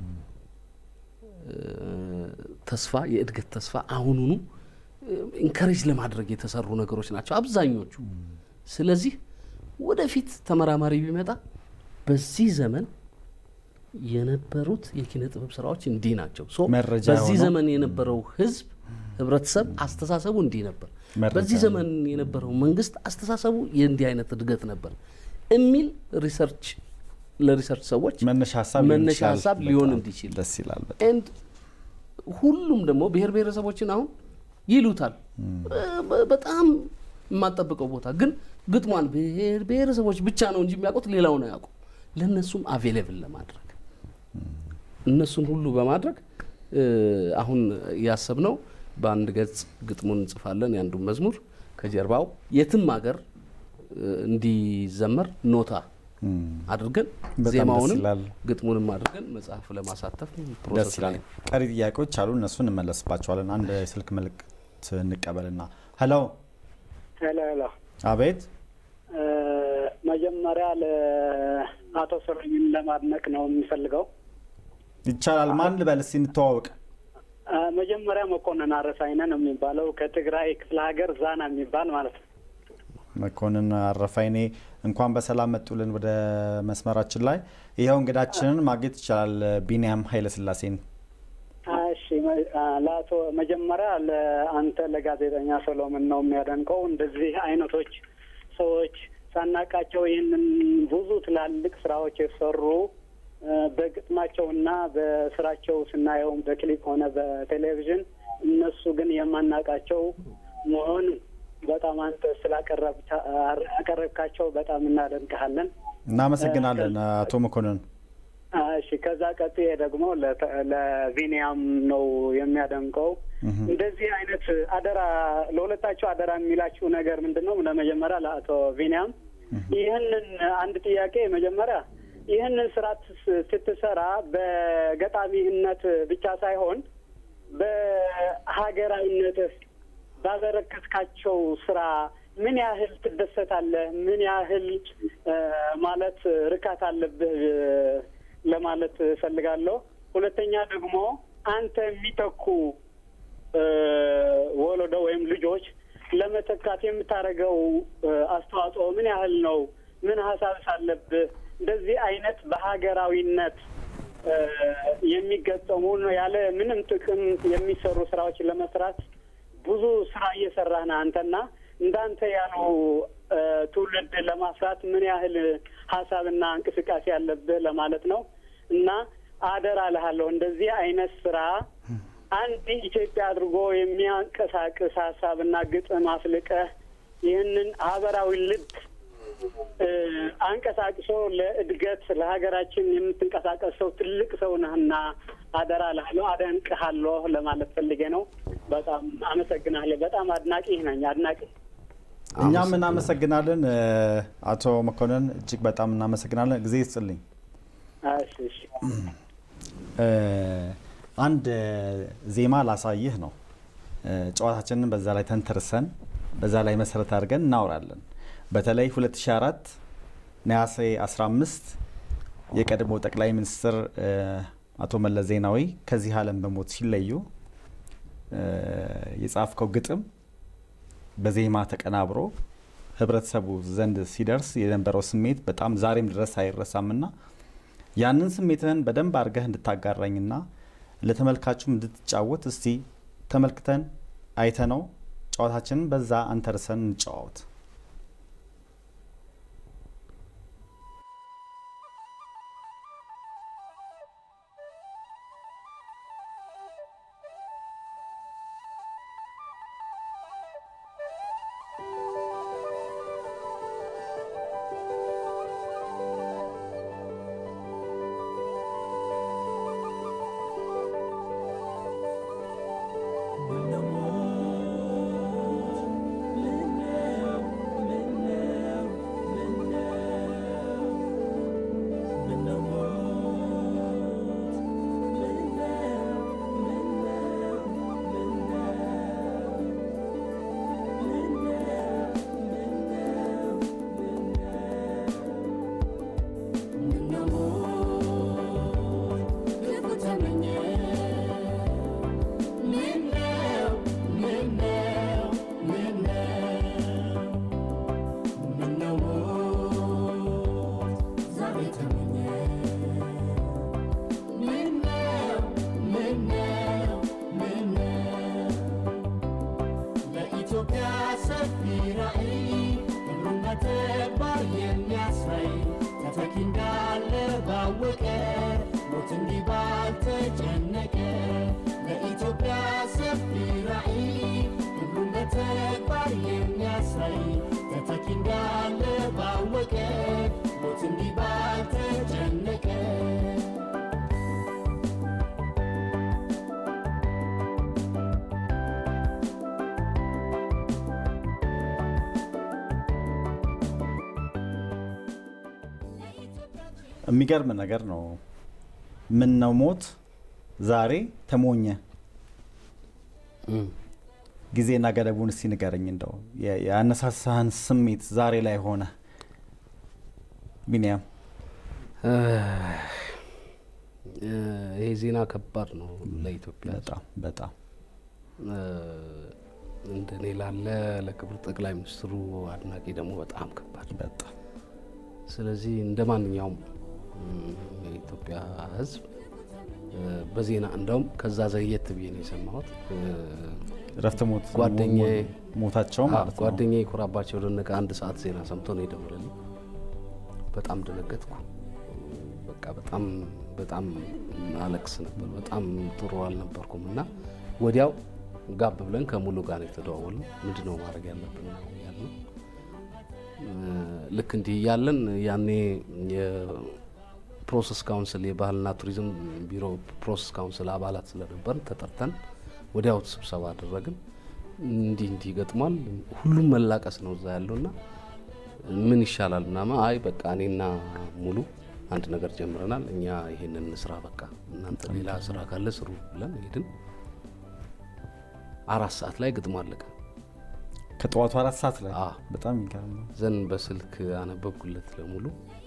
እ፣ ተስፋ የእድገት ተስፋ አሁኑኑ ኢንከሬጅ ለማድረግ የተሰሩ ነገሮች ናቸው አብዛኞቹ። ስለዚህ ወደፊት ተመራማሪ ቢመጣ በዚህ ዘመን የነበሩት የኪነ ጥበብ ስራዎች እንዲህ ናቸው። ሶ መረጃ በዚህ ሆኖ ዘመን የነበረው ህዝብ ህብረተሰብ አስተሳሰቡ እንዲህ ነበር፣ መረጃ በዚህ ነው። ዘመን የነበረው መንግስት አስተሳሰቡ የእንዲህ አይነት እድገት ነበር የሚል ሪሰርች ለሪሰርች ሰዎች መነሻ ሀሳብ ሊሆን መነሻ ይችላል። ሀሳብ ሊሆን በጣም እንዲችል ደስ ይላል። በጣም ኤንድ ሁሉም ደግሞ ብሔር ብሔረሰቦችን አሁን ይሉታል በ- በጣም የማጠብቀው ቦታ ግን ግጥሟን ብሔር ብሔረሰቦች ብቻ ነው እንጂ የሚያውቁት ሌላውን አያውቁ ለእነሱም አቬሌብል ለማድረግ እነሱን ሁሉ በማድረግ እ፣ አሁን ያሰብነው በአንድ ገጽ ግጥሙን እንጽፋለን የአንዱን መዝሙር ከጀርባው የትም ሀገር እ፣ እንዲዘመር ኖታ አድርገን በጣም ደስ ዜማውንም ይላል። ግጥሙንም አድርገን መጽሐፍ ለማሳተፍ ደስ ፕሮሰስ ላይ ይላል። ቀሪ ጥያቄዎች አሉ፣ እነሱ እንመለስባቸዋለን። አንድ የስልክ መልእክት እንቀበልና ሄሎ፣ ሄሎ ሄሎ አቤት። እ፣ መጀመሪያ ለአቶ ስረኝን ለማድነቅ ነው የሚፈልገው። ይቻላል። ማን ልበል እስኪ እንተዋወቅ። እ፣ መጀመሪያ መኮንን አረሳይነ ነው የሚባለው ከትግራይ ክፍለ ሀገር ዛና የሚባል ማለት ነው። መኮንን አረፋይኔ እንኳን በሰላም መጡልን ወደ መስመራችን ላይ። ይኸው እንግዳችንን ማግኘት ይቻላል። ቢንያም ኃይለስላሴን እሺ መ- አ፣ ለአቶ መጀመሪያ ለአንተ ለጋዜጠኛ ሰሎሞን ነው የሚያደንቀው። እንደዚህ አይነቶች ሰዎች ሳናቃቸው ይህንን ብዙ ትላልቅ ስራዎች የሰሩ እ፣ በግጥማቸውና በስራቸው ስናየውም በክሊፕ ሆነ በቴሌቪዥን እነሱ ግን የማናውቃቸው መሆን በጣም አንተ ስላቀረብካቸው በጣም እናደንቅሃለን። እናመሰግናለን አቶ መኮንን። እሺ ከዛ ቀጥዬ ደግሞ ለተ- ለቪኒያም ነው የሚያደንቀው። እንደዚህ አይነት አደራ ለሁለታቸው አደራ የሚላችሁ ነገር ምንድን ነው? ለመጀመሪያ ለአቶ ቪኒያም ይህንን አንድ ጥያቄ መጀመሪያ ይህንን ስራ ትስ- ስትሰራ በገጣሚነት ብቻ ሳይሆን በሀገራዊነትህ ባበረከትካቸው ስራ ምን ያህል ትደሰታለህ? ምን ያህል እ፣ ማለት ርካት አለብህ እ፣ ለማለት እፈልጋለሁ። ሁለተኛ ደግሞ አንተ የሚተኩ እ፣ ወለዶ ወይም ልጆች ለመተካት የምታደርገው እ፣ አስተዋጽኦ ምን ያህል ነው? ምን ሀሳብስ አለብህ? እንደዚህ አይነት በሀገራዊነት እ፣ የሚገጠሙ ነው ያለ ምንም ጥቅም የሚሰሩ ስራዎችን ለመስራት ብዙ ስራ እየሰራህ ነህ አንተና እንዳንተ ያሉ እ፣ ትውልድ ለማፍራት ምን ያህል ሀሳብና እንቅስቃሴ ያለብህ ለማለት ነው። እና አደራ እልሃለሁ እንደዚህ አይነት ስራ አንድ ኢትዮጵያ አድርጎ የሚያንቀሳቅስ ሀሳብና ግጥም አፍልቀህ ይህንን ሀገራዊ ልብ እ፣ አንቀሳቅሶ ለእድገት ለሀገራችን የምትንቀሳቀስ ሰው ትልቅ ሰው ነህና አደራ እልሃለሁ፣ አደንቅሃለሁ ለማለት ፈልጌ ነው። በጣም አመሰግናለሁ። በጣም አድናቂ ነኝ፣ አድናቂ እኛም እናመሰግናለን እ፣ አቶ መኮንን እጅግ በጣም እናመሰግናለን። ጊዜ ይስጥልኝ። እሺ፣ እሺ። እ፣ አንድ እ፣ ዜማ ላሳይህ ነው። እ፣ ጨዋታችንን በዛ ላይ ተንተርሰን በዛ ላይ መሰረት አድርገን እናወራለን። በተለይ 2004 ነሐሴ 15 የቀድሞ ጠቅላይ ሚኒስትር እ፣ አቶ መለስ ዜናዊ ከዚህ ዓለም በሞት ሲለዩ እ፣ የጻፍከው ግጥም በዜማ ተቀናብሮ ህብረተሰቡ ዘንድ ሲደርስ የነበረው ስሜት በጣም ዛሬም ድረስ አይረሳምና ያንን ስሜትህን በደንብ አድርገህ እንድታጋራኝና ለተመልካቹም እንድትጫወት እስቲ ተመልክተን አይተነው ጨዋታችንን በዛ አንተርሰን እንጨዋወት። ለኢትዮጵያ ሰፊ ራዕይ ሁሉም በተግባር የሚያሳይ ተተኪ እንዳለ ባወቀ ሞት እንዲህ ባልተጨነቀ ለኢትዮጵያ ሰፊ ራዕይ ሁሉም በተግባር የሚያሳይ ተተኪ እንዳለ ባወቀ ሞት እንዲህ ባልተጨነቀ የሚገርም ነገር ነው። ምን ነው ሞት ዛሬ ተሞኘ። ጊዜና ገደቡን እስቲ ንገረኝ። እንደው የ- ያነሳሳህን ስሜት ዛሬ ላይ ሆነ ቢኒያም። እ፣ ይሄ ዜና ከባድ ነው ለኢትዮጵያ ሕዝብ። በጣም በጣም እ፣ እንደኔ ላለ ለክብር ጠቅላይ ሚኒስትሩ አድናቂ ደግሞ በጣም ከባድ በጣም ስለዚህ እንደ ማንኛውም ም፣ የኢትዮጵያ ሕዝብ እ፣ በዜና እንደውም ከዛ ዘግየት ብዬ ነው የሰማሁት። እ፣ ረፍት ሞት ጓደኛዬ ሞታቸው አዎ፣ ማለት ነው። ጓደኛዬ ኩራባቸው ደነቀ አንድ ሰዓት ዜና ሰምቶ ነው የደወለልኝ። በጣም ደነገጥኩ። በቃ በጣም በጣም አለቅስ ነበር። በጣም ጥሩ አልነበርኩም እና ወዲያው ጋብ ብለን ከሙሉ ጋር የተደዋወልን ምንድን ነው ማድረግ ያለብን ያልነው። ልክ እንዲህ እያለን ያኔ የፕሮሰስ ካውንስል የባህልና ቱሪዝም ቢሮ ፕሮሰስ ካውንስል አባላት ስለነበርን ተጠርተን ወዲያው ስብሰባ አደረግን። እንዲህ እንዲህ ይገጥሟል፣ ሁሉም መላቀስ ነው እዛ ያለውና ምን ይሻላል ምናምን። አይ በቃ እኔና ሙሉ አንድ ነገር ጀምረናል፣ እኛ ይሄንን ስራ በቃ እናንተ ሌላ ስራ ካለ ስሩ ብለን ሄድን። አራት ሰዓት ላይ ግጥሙ አለቀ። ከጠዋቱ አራት ሰዓት ላይ አዎ። በጣም የሚገርም ነው። ዘን በስልክ አነበብኩለት ለሙሉ።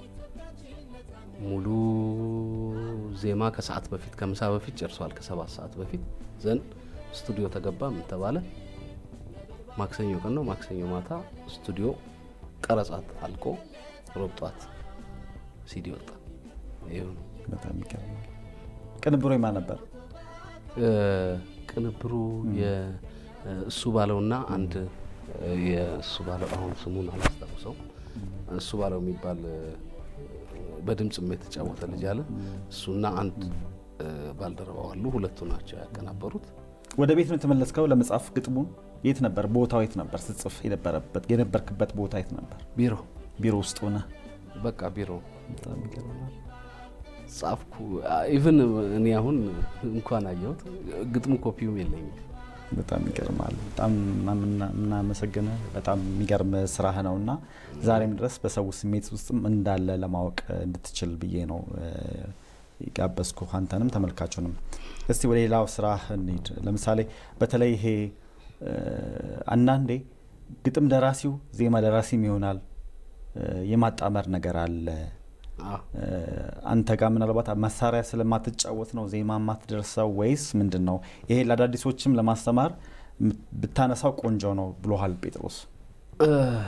ሙሉ ዜማ ከሰዓት በፊት ከምሳ በፊት ጨርሷል፣ ከሰባት ሰዓት በፊት ዘን ስቱዲዮ ተገባ። ምን ተባለ? ማክሰኞ ቀን ነው። ማክሰኞ ማታ ስቱዲዮ ቀረጻት አልቆ ሮብ ጠዋት ሲዲ ወጣ። ይኸው ነው። በጣም የሚገርም ነው። ቅንብሩ የማን ነበር? እ፣ ቅንብሩ የ- እሱ ባለውና አንድ እ፣ የእሱ ባለው አሁን ስሙን አላስታውሰው እሱ ባለው የሚባል እ፣ በድምፅም የተጫወተ ልጅ አለ። እሱና አንድ እ፣ ባልደረባው አሉ። ሁለቱ ናቸው ያቀናበሩት። ወደ ቤት ነው የተመለስከው ለመጻፍ ግጥሙን? የት ነበር ቦታው? የት ነበር ስትጽፍ የነበረበት የነበርክበት ቦታ የት ነበር? ቢሮ ቢሮ ውስጥ ሆነ? በቃ ቢሮ በጣም የሚገርም ነው። ጻፍኩ። ኢቭን እኔ አሁን እንኳን አየሁት ግጥሙ ኮፒውም የለኝም። በጣም ይገርማል። በጣም የምናመሰግን በጣም የሚገርም ስራህ ነው እና ዛሬም ድረስ በሰው ስሜት ውስጥም እንዳለ ለማወቅ እንድትችል ብዬ ነው እ፣ የጋበዝኩ አንተንም ተመልካቹንም። እስቲ ወደ ሌላው ስራ እንሂድ። ለምሳሌ በተለይ ይሄ እ፣ አንዳንዴ ግጥም ደራሲው ዜማ ደራሲም ይሆናል እ፣ የማጣመር ነገር አለ። አዎ። እ፣ አንተ ጋር ምናልባት መሳሪያ ስለማትጫወት ነው ዜማ የማትደርሰው ወይስ ምንድን ነው? ይሄ ለአዳዲሶችም ለማስተማር ም- ብታነሳው ቆንጆ ነው ብሎሃል ጴጥሮስ። እ፣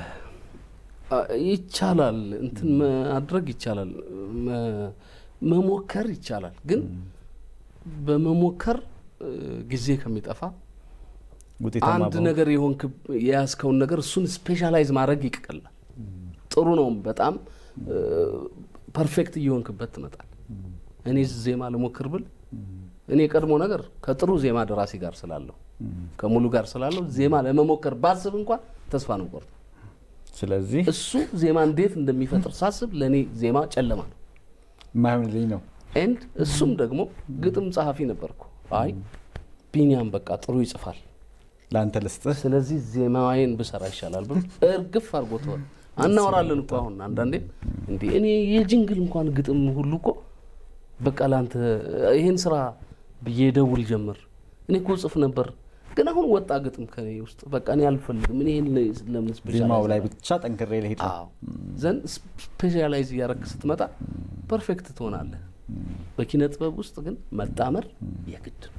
ይቻላል፣ እንትን ማድረግ ይቻላል፣ መ- መሞከር ይቻላል። ግን በመሞከር እ፣ ጊዜ ከሚጠፋ ውጤታማ አንድ በሆንክ- ነገር የሆንክ የያዝከውን ነገር እሱን ስፔሻላይዝ ማድረግ ይቀላል። ጥሩ ነው። በጣም ፐርፌክት እየሆንክበት ትመጣል። እኔ ዜማ ልሞክር ብል እኔ ቀድሞ ነገር ከጥሩ ዜማ ደራሲ ጋር ስላለሁ ከሙሉ ጋር ስላለሁ ዜማ ለመሞከር ባስብ እንኳን ተስፋ ነው ቆርጦ ስለዚህ እሱ ዜማ እንዴት እንደሚፈጥር ሳስብ ለእኔ ዜማ ጨለማ ነው። የማይሆንልኝ ነው። ኤንድ እሱም ደግሞ ግጥም ጸሐፊ ነበርኩ። አይ ቢኒያም በቃ ጥሩ ይጽፋል ለአንተ ልስጥህ። ስለዚህ ዜማዬን ብሰራ ይሻላል ብሎ እርግፍ አድርጎ ተወ። አናወራለን እኮ አሁን አንዳንዴ እንዲህ እኔ የጅንግል እንኳን ግጥም ሁሉ እኮ በቃ ለአንተ ይሄን ስራ ብዬ ደውል ጀምር። እኔ እኮ ጽፍ ነበር ግን አሁን ወጣ ግጥም ከኔ ውስጥ በቃ እኔ አልፈልግም። እኔ ይሄን ለምን ዜማው ላይ ስፔሻላይዝ ብቻ ጠንክሬ ልሄድ ነው። አዎ ዘንድ ስፔሻላይዝ እያደረግ ስትመጣ ፐርፌክት ትሆናለህ። በኪነ ጥበብ ውስጥ ግን መጣመር የግድ ነው።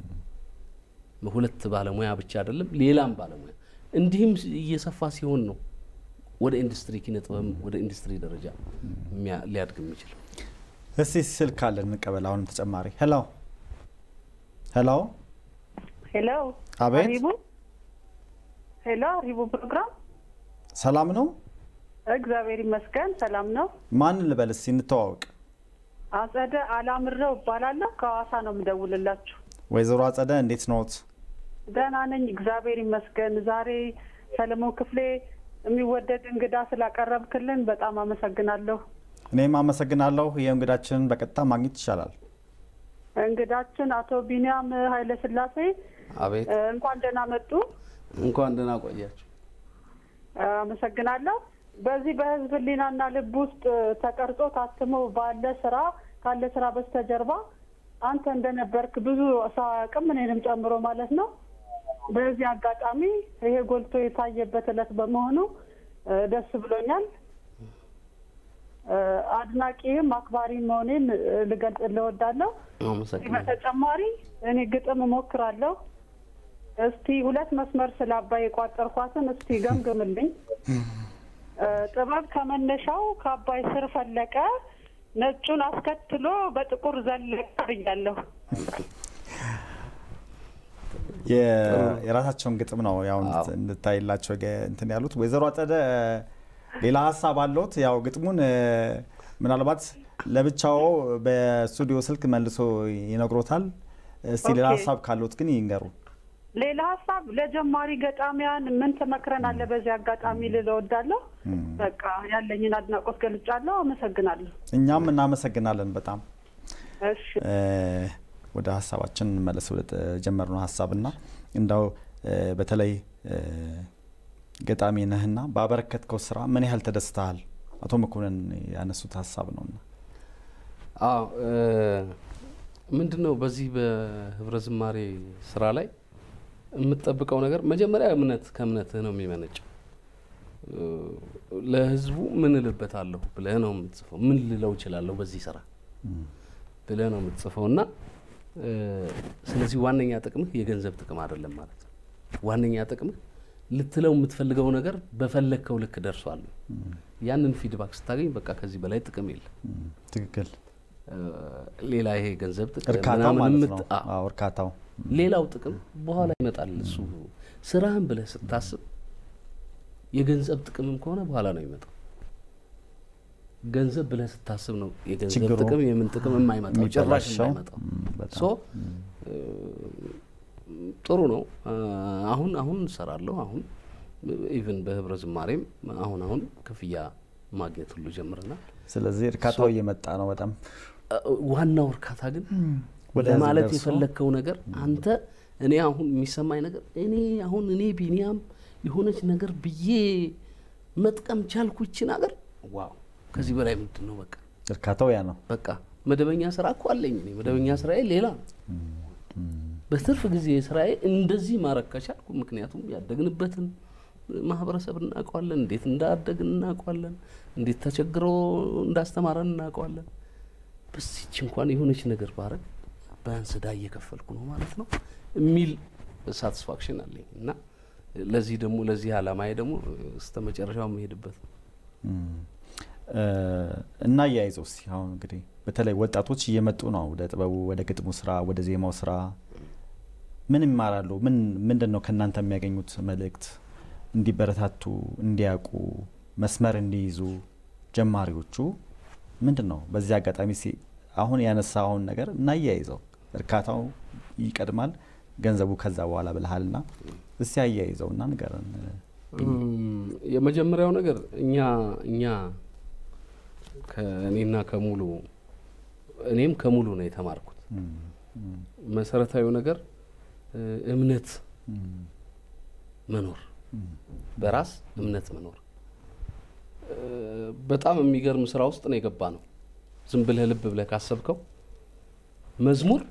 ሁለት ባለሙያ ብቻ አይደለም፣ ሌላም ባለሙያ እንዲህም እየሰፋ ሲሆን ነው ወደ ኢንዱስትሪ ኪነ ጥበብ ወደ ኢንዱስትሪ ደረጃ የሚያ- ሊያድግ የሚችል። እስቲ ስልክ አለን እንቀበል። አሁንም ተጨማሪ ሄሎ ሄሎ፣ ሄሎ አቤት። አሪቡ ሄሎ አሪቡ ፕሮግራም ሰላም ነው? እግዚአብሔር ይመስገን ሰላም ነው። ማን ልበል እስቲ እንተዋወቅ። አጸደ አላምረው እባላለሁ ከሐዋሳ ነው የምደውልላችሁ። ወይዘሮ አጸደ እንዴት ነዎት? ደህና ነኝ እግዚአብሔር ይመስገን። ዛሬ ሰለሞን ክፍሌ የሚወደድ እንግዳ ስላቀረብክልን በጣም አመሰግናለሁ። እኔም አመሰግናለሁ። ይህ እንግዳችንን በቀጥታ ማግኘት ይቻላል። እንግዳችን አቶ ቢኒያም ኃይለ ስላሴ አቤት እ፣ እንኳን ደህና መጡ። እንኳን ደህና ቆያችሁ። አመሰግናለሁ። በዚህ በህዝብ ህሊናና ልብ ውስጥ ተቀርጾ ታትሞ ባለ ስራ ካለ ስራ በስተጀርባ አንተ እንደነበርክ ብዙ ሰው አያውቅም፣ እኔንም ጨምሮ ማለት ነው። በዚህ አጋጣሚ ይሄ ጎልቶ የታየበት እለት በመሆኑ እ፣ ደስ ብሎኛል። እ፣ አድናቂህም አክባሪ መሆኔን እ፣ ልገልጽ እወዳለሁ። ከዚህ አመሰግናለሁ። በተጨማሪ እኔ ግጥም እሞክራለሁ። እስቲ ሁለት መስመር ስለ አባይ የቋጠርኳትን እስቲ ገምግምልኝ። እ፣ ጥበብ ከመነሻው ከአባይ ስር ፈለቀ፣ ነጩን አስከትሎ በጥቁር ዘለቀ ብያለሁ። የ- የራሳቸውን ግጥም ነው ያው እንድት- አዎ። እንድታይላቸው ገ- እንትን ያሉት። ወይዘሮ አጸደ ሌላ ሀሳብ አለዎት? ያው ግጥሙን እ፣ ምናልባት ለብቻው በስቱዲዮ ስልክ መልሶ ይነግሮታል። እስቲ ሌላ ኦኬ። ሀሳብ ካለዎት ግን ይንገሩ። ሌላ ሀሳብ ለጀማሪ ገጣሚያን ምን ትመክረናለህ? በዚህ አጋጣሚ ልል እወዳለሁ። በቃ ያለኝን አድናቆት ገልጫለሁ። አመሰግናለሁ። እኛም እናመሰግናለን በጣም እሺ እ፣ ወደ ሀሳባችን እንመለስ ወደ ጀመርነው ሀሳብና እንዳው እ፣ በተለይ እ፣ ገጣሚ ነህና ባበረከትከው ስራ ምን ያህል ተደስተሃል? አቶ መኮንን ያነሱት ሀሳብ ነውና አዎ ምንድን ነው በዚህ በህብረ ዝማሬ ስራ ላይ የምትጠብቀው ነገር መጀመሪያ እምነት ከእምነትህ ነው የሚመነጨው። እ፣ ለህዝቡ ምን እልበታለሁ ብለህ ነው የምትጽፈው። ምን ልለው እችላለሁ በዚህ ስራ ብለህ ነው የምትጽፈው እና እ፣ ስለዚህ ዋነኛ ጥቅምህ የገንዘብ ጥቅም አይደለም ማለት ነው። ዋነኛ ጥቅምህ ልትለው የምትፈልገው ነገር በፈለግከው ልክ ደርሷል። ያንን ፊድባክ ስታገኝ በቃ ከዚህ በላይ ጥቅም የለም። ትክክል እ፣ ሌላ ይሄ ገንዘብ ጥቅም እርካታው ምናምን ማለት የምት- ነው። አዎ። አዎ እርካታው ሌላው ጥቅም በኋላ ይመጣል። እሱ ስራህን ብለህ ስታስብ የገንዘብ ጥቅምም ከሆነ በኋላ ነው የሚመጣው። ገንዘብ ብለህ ስታስብ ነው የገንዘብ ችግሩ ጥቅም የምን ጥቅም የማይመጣው ጭራሽ የሚበላሸው። የማይመጣው። ም፣ በጣም ሶ እ፣ ጥሩ ነው። እ፣ አሁን አሁን እንሰራለሁ። አሁን ኢቭን በህብረ ዝማሬም አሁን አሁን ክፍያ ማግኘት ሁሉ ጀምረናል። ስለዚህ እርካታው እየመጣ ነው በጣም እ፣ ዋናው እርካታ ግን ወደ ህዝብ ለማለት ደርሶ የፈለግከው ነገር አንተ እኔ አሁን የሚሰማኝ ነገር እኔ አሁን እኔ ቢኒያም የሆነች ነገር ብዬ መጥቀም ቻልኩ ይችን ሀገር ዋው ከዚህ በላይ ምንድን ነው በቃ እርካታው ያ ነው። በቃ መደበኛ ስራ እኮ አለኝ እኔ መደበኛ ስራዬ ሌላ ነው በትርፍ ጊዜ ስራዬ እንደዚህ ማድረግ ከቻልኩ ምክንያቱም ያደግንበትን ማህበረሰብ እናውቀዋለን እንዴት እንዳደግን እናውቀዋለን እንዴት ተቸግሮ እንዳስተማረን እናውቀዋለን በዚች እንኳን የሆነች ነገር ባረግ ቢያንስ ዕዳ እየከፈልኩ ነው ማለት ነው የሚል ሳቲስፋክሽን አለኝ እና ለዚህ ደግሞ ለዚህ አላማዬ ደግሞ እስከ መጨረሻው የምሄድበት ነው። እ፣ እና እያይዘው እስኪ አሁን እንግዲህ በተለይ ወጣቶች እየመጡ ነው ወደ ጥበቡ፣ ወደ ግጥሙ ስራ፣ ወደ ዜማው ስራ ምን ይማራሉ? ምን ምንድን ነው ከእናንተ የሚያገኙት መልእክት? እንዲበረታቱ፣ እንዲያውቁ፣ መስመር እንዲይዙ ጀማሪዎቹ ምንድን ነው? በዚህ አጋጣሚ እስኪ አሁን ያነሳውን ነገር እናያይዘው። እርካታው ይቀድማል፣ ገንዘቡ ከዛ በኋላ ብልሃልና እስቲ አያይዘው እና ንገረን። እም፣ የመጀመሪያው ነገር እኛ እኛ ከእኔና ከሙሉ እኔም ከሙሉ ነው የተማርኩት። መሰረታዊ ነገር እ፣ እምነት መኖር በራስ እምነት መኖር እ፣ በጣም የሚገርም ስራ ውስጥ ነው የገባ ነው። ዝም ብለህ ልብ ብለህ ካሰብከው መዝሙር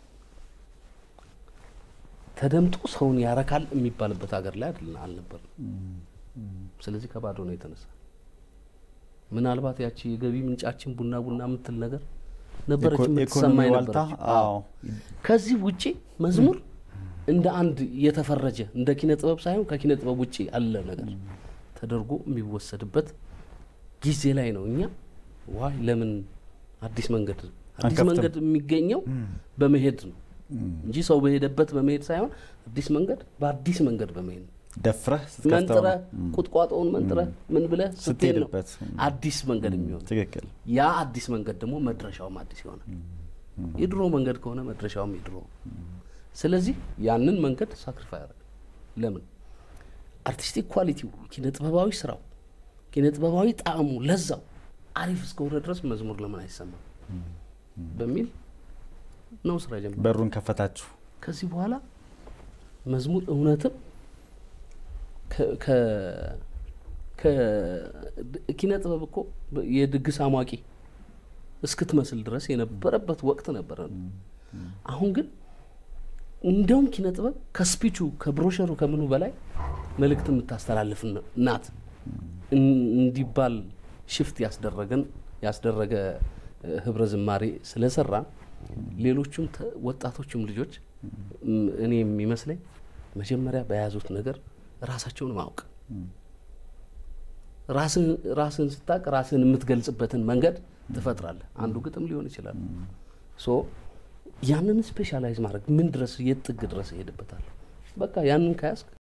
ተደምጦ ሰውን ያረካል የሚባልበት ሀገር ላይ አይደል አልነበርም። ስለዚህ ከባዶ ነው የተነሳ ምናልባት ያቺ የገቢ ምንጫችን ቡና ቡና የምትል ነገር ነበረች ኢኮ- የምትሰማ ኢኮኖሚ ዋልታ ነበረች። አዎ ከዚህ ውጪ መዝሙር እንደ አንድ የተፈረጀ እንደ ኪነ ጥበብ ሳይሆን ከኪነ ጥበብ ውጪ አለ ነገር ተደርጎ የሚወሰድበት ጊዜ ላይ ነው። እኛ ዋይ ለምን አዲስ መንገድ አዲስ አንከፍትም? መንገድ የሚገኘው በመሄድ ነው እንጂ ሰው በሄደበት በመሄድ ሳይሆን አዲስ መንገድ በአዲስ መንገድ በመሄድ ነው። ደፍረህ ስትከፍተው መንጥረህ ነው። ቁጥቋጦውን መንጥረህ ምን ብለህ ስትሄድ ነው ስትሄድበት አዲስ መንገድ የሚሆን ትክክል ያ አዲስ መንገድ ደግሞ መድረሻውም አዲስ ይሆናል። የድሮ መንገድ ከሆነ መድረሻውም የድሮ ስለዚህ ያንን መንገድ ሳክሪፋይ ያደረግ ለምን አርቲስቲክ ኳሊቲው ኪነ ጥበባዊ ስራው ኪነ ጥበባዊ ጣዕሙ ለዛው አሪፍ እስከሆነ ድረስ መዝሙር ለምን አይሰማም በሚል ነው ስራ ጀምር በሩን ከፈታችሁ ከዚህ በኋላ መዝሙር እውነትም ከ- ከ- ከ- ኪነ ጥበብ እኮ በ- የድግስ አሟቂ እስክትመስል ድረስ የነበረበት ወቅት ነበረ። አሁን ግን እንደውም ኪነ ጥበብ ከስፒቹ ከብሮሸሩ ከምኑ በላይ መልእክት የምታስተላልፍ ነ- ናት እን- እንዲባል ሽፍት ያስደረገን ያስደረገ እ፣ ህብረ ዝማሬ ስለሰራ ሌሎቹም ተ- ወጣቶቹም ልጆች እም፣ እኔ የሚመስለኝ መጀመሪያ በያዙት ነገር ራሳቸውን ማወቅ ራስን ራስን ስታቅ ራስን የምትገልጽበትን መንገድ ትፈጥራለህ። አንዱ ግጥም ሊሆን ይችላል። ሶ ያንን ስፔሻላይዝ ማድረግ ምን ድረስ የት ጥግ ድረስ እሄድበታለሁ። በቃ ያንን ከያዝክ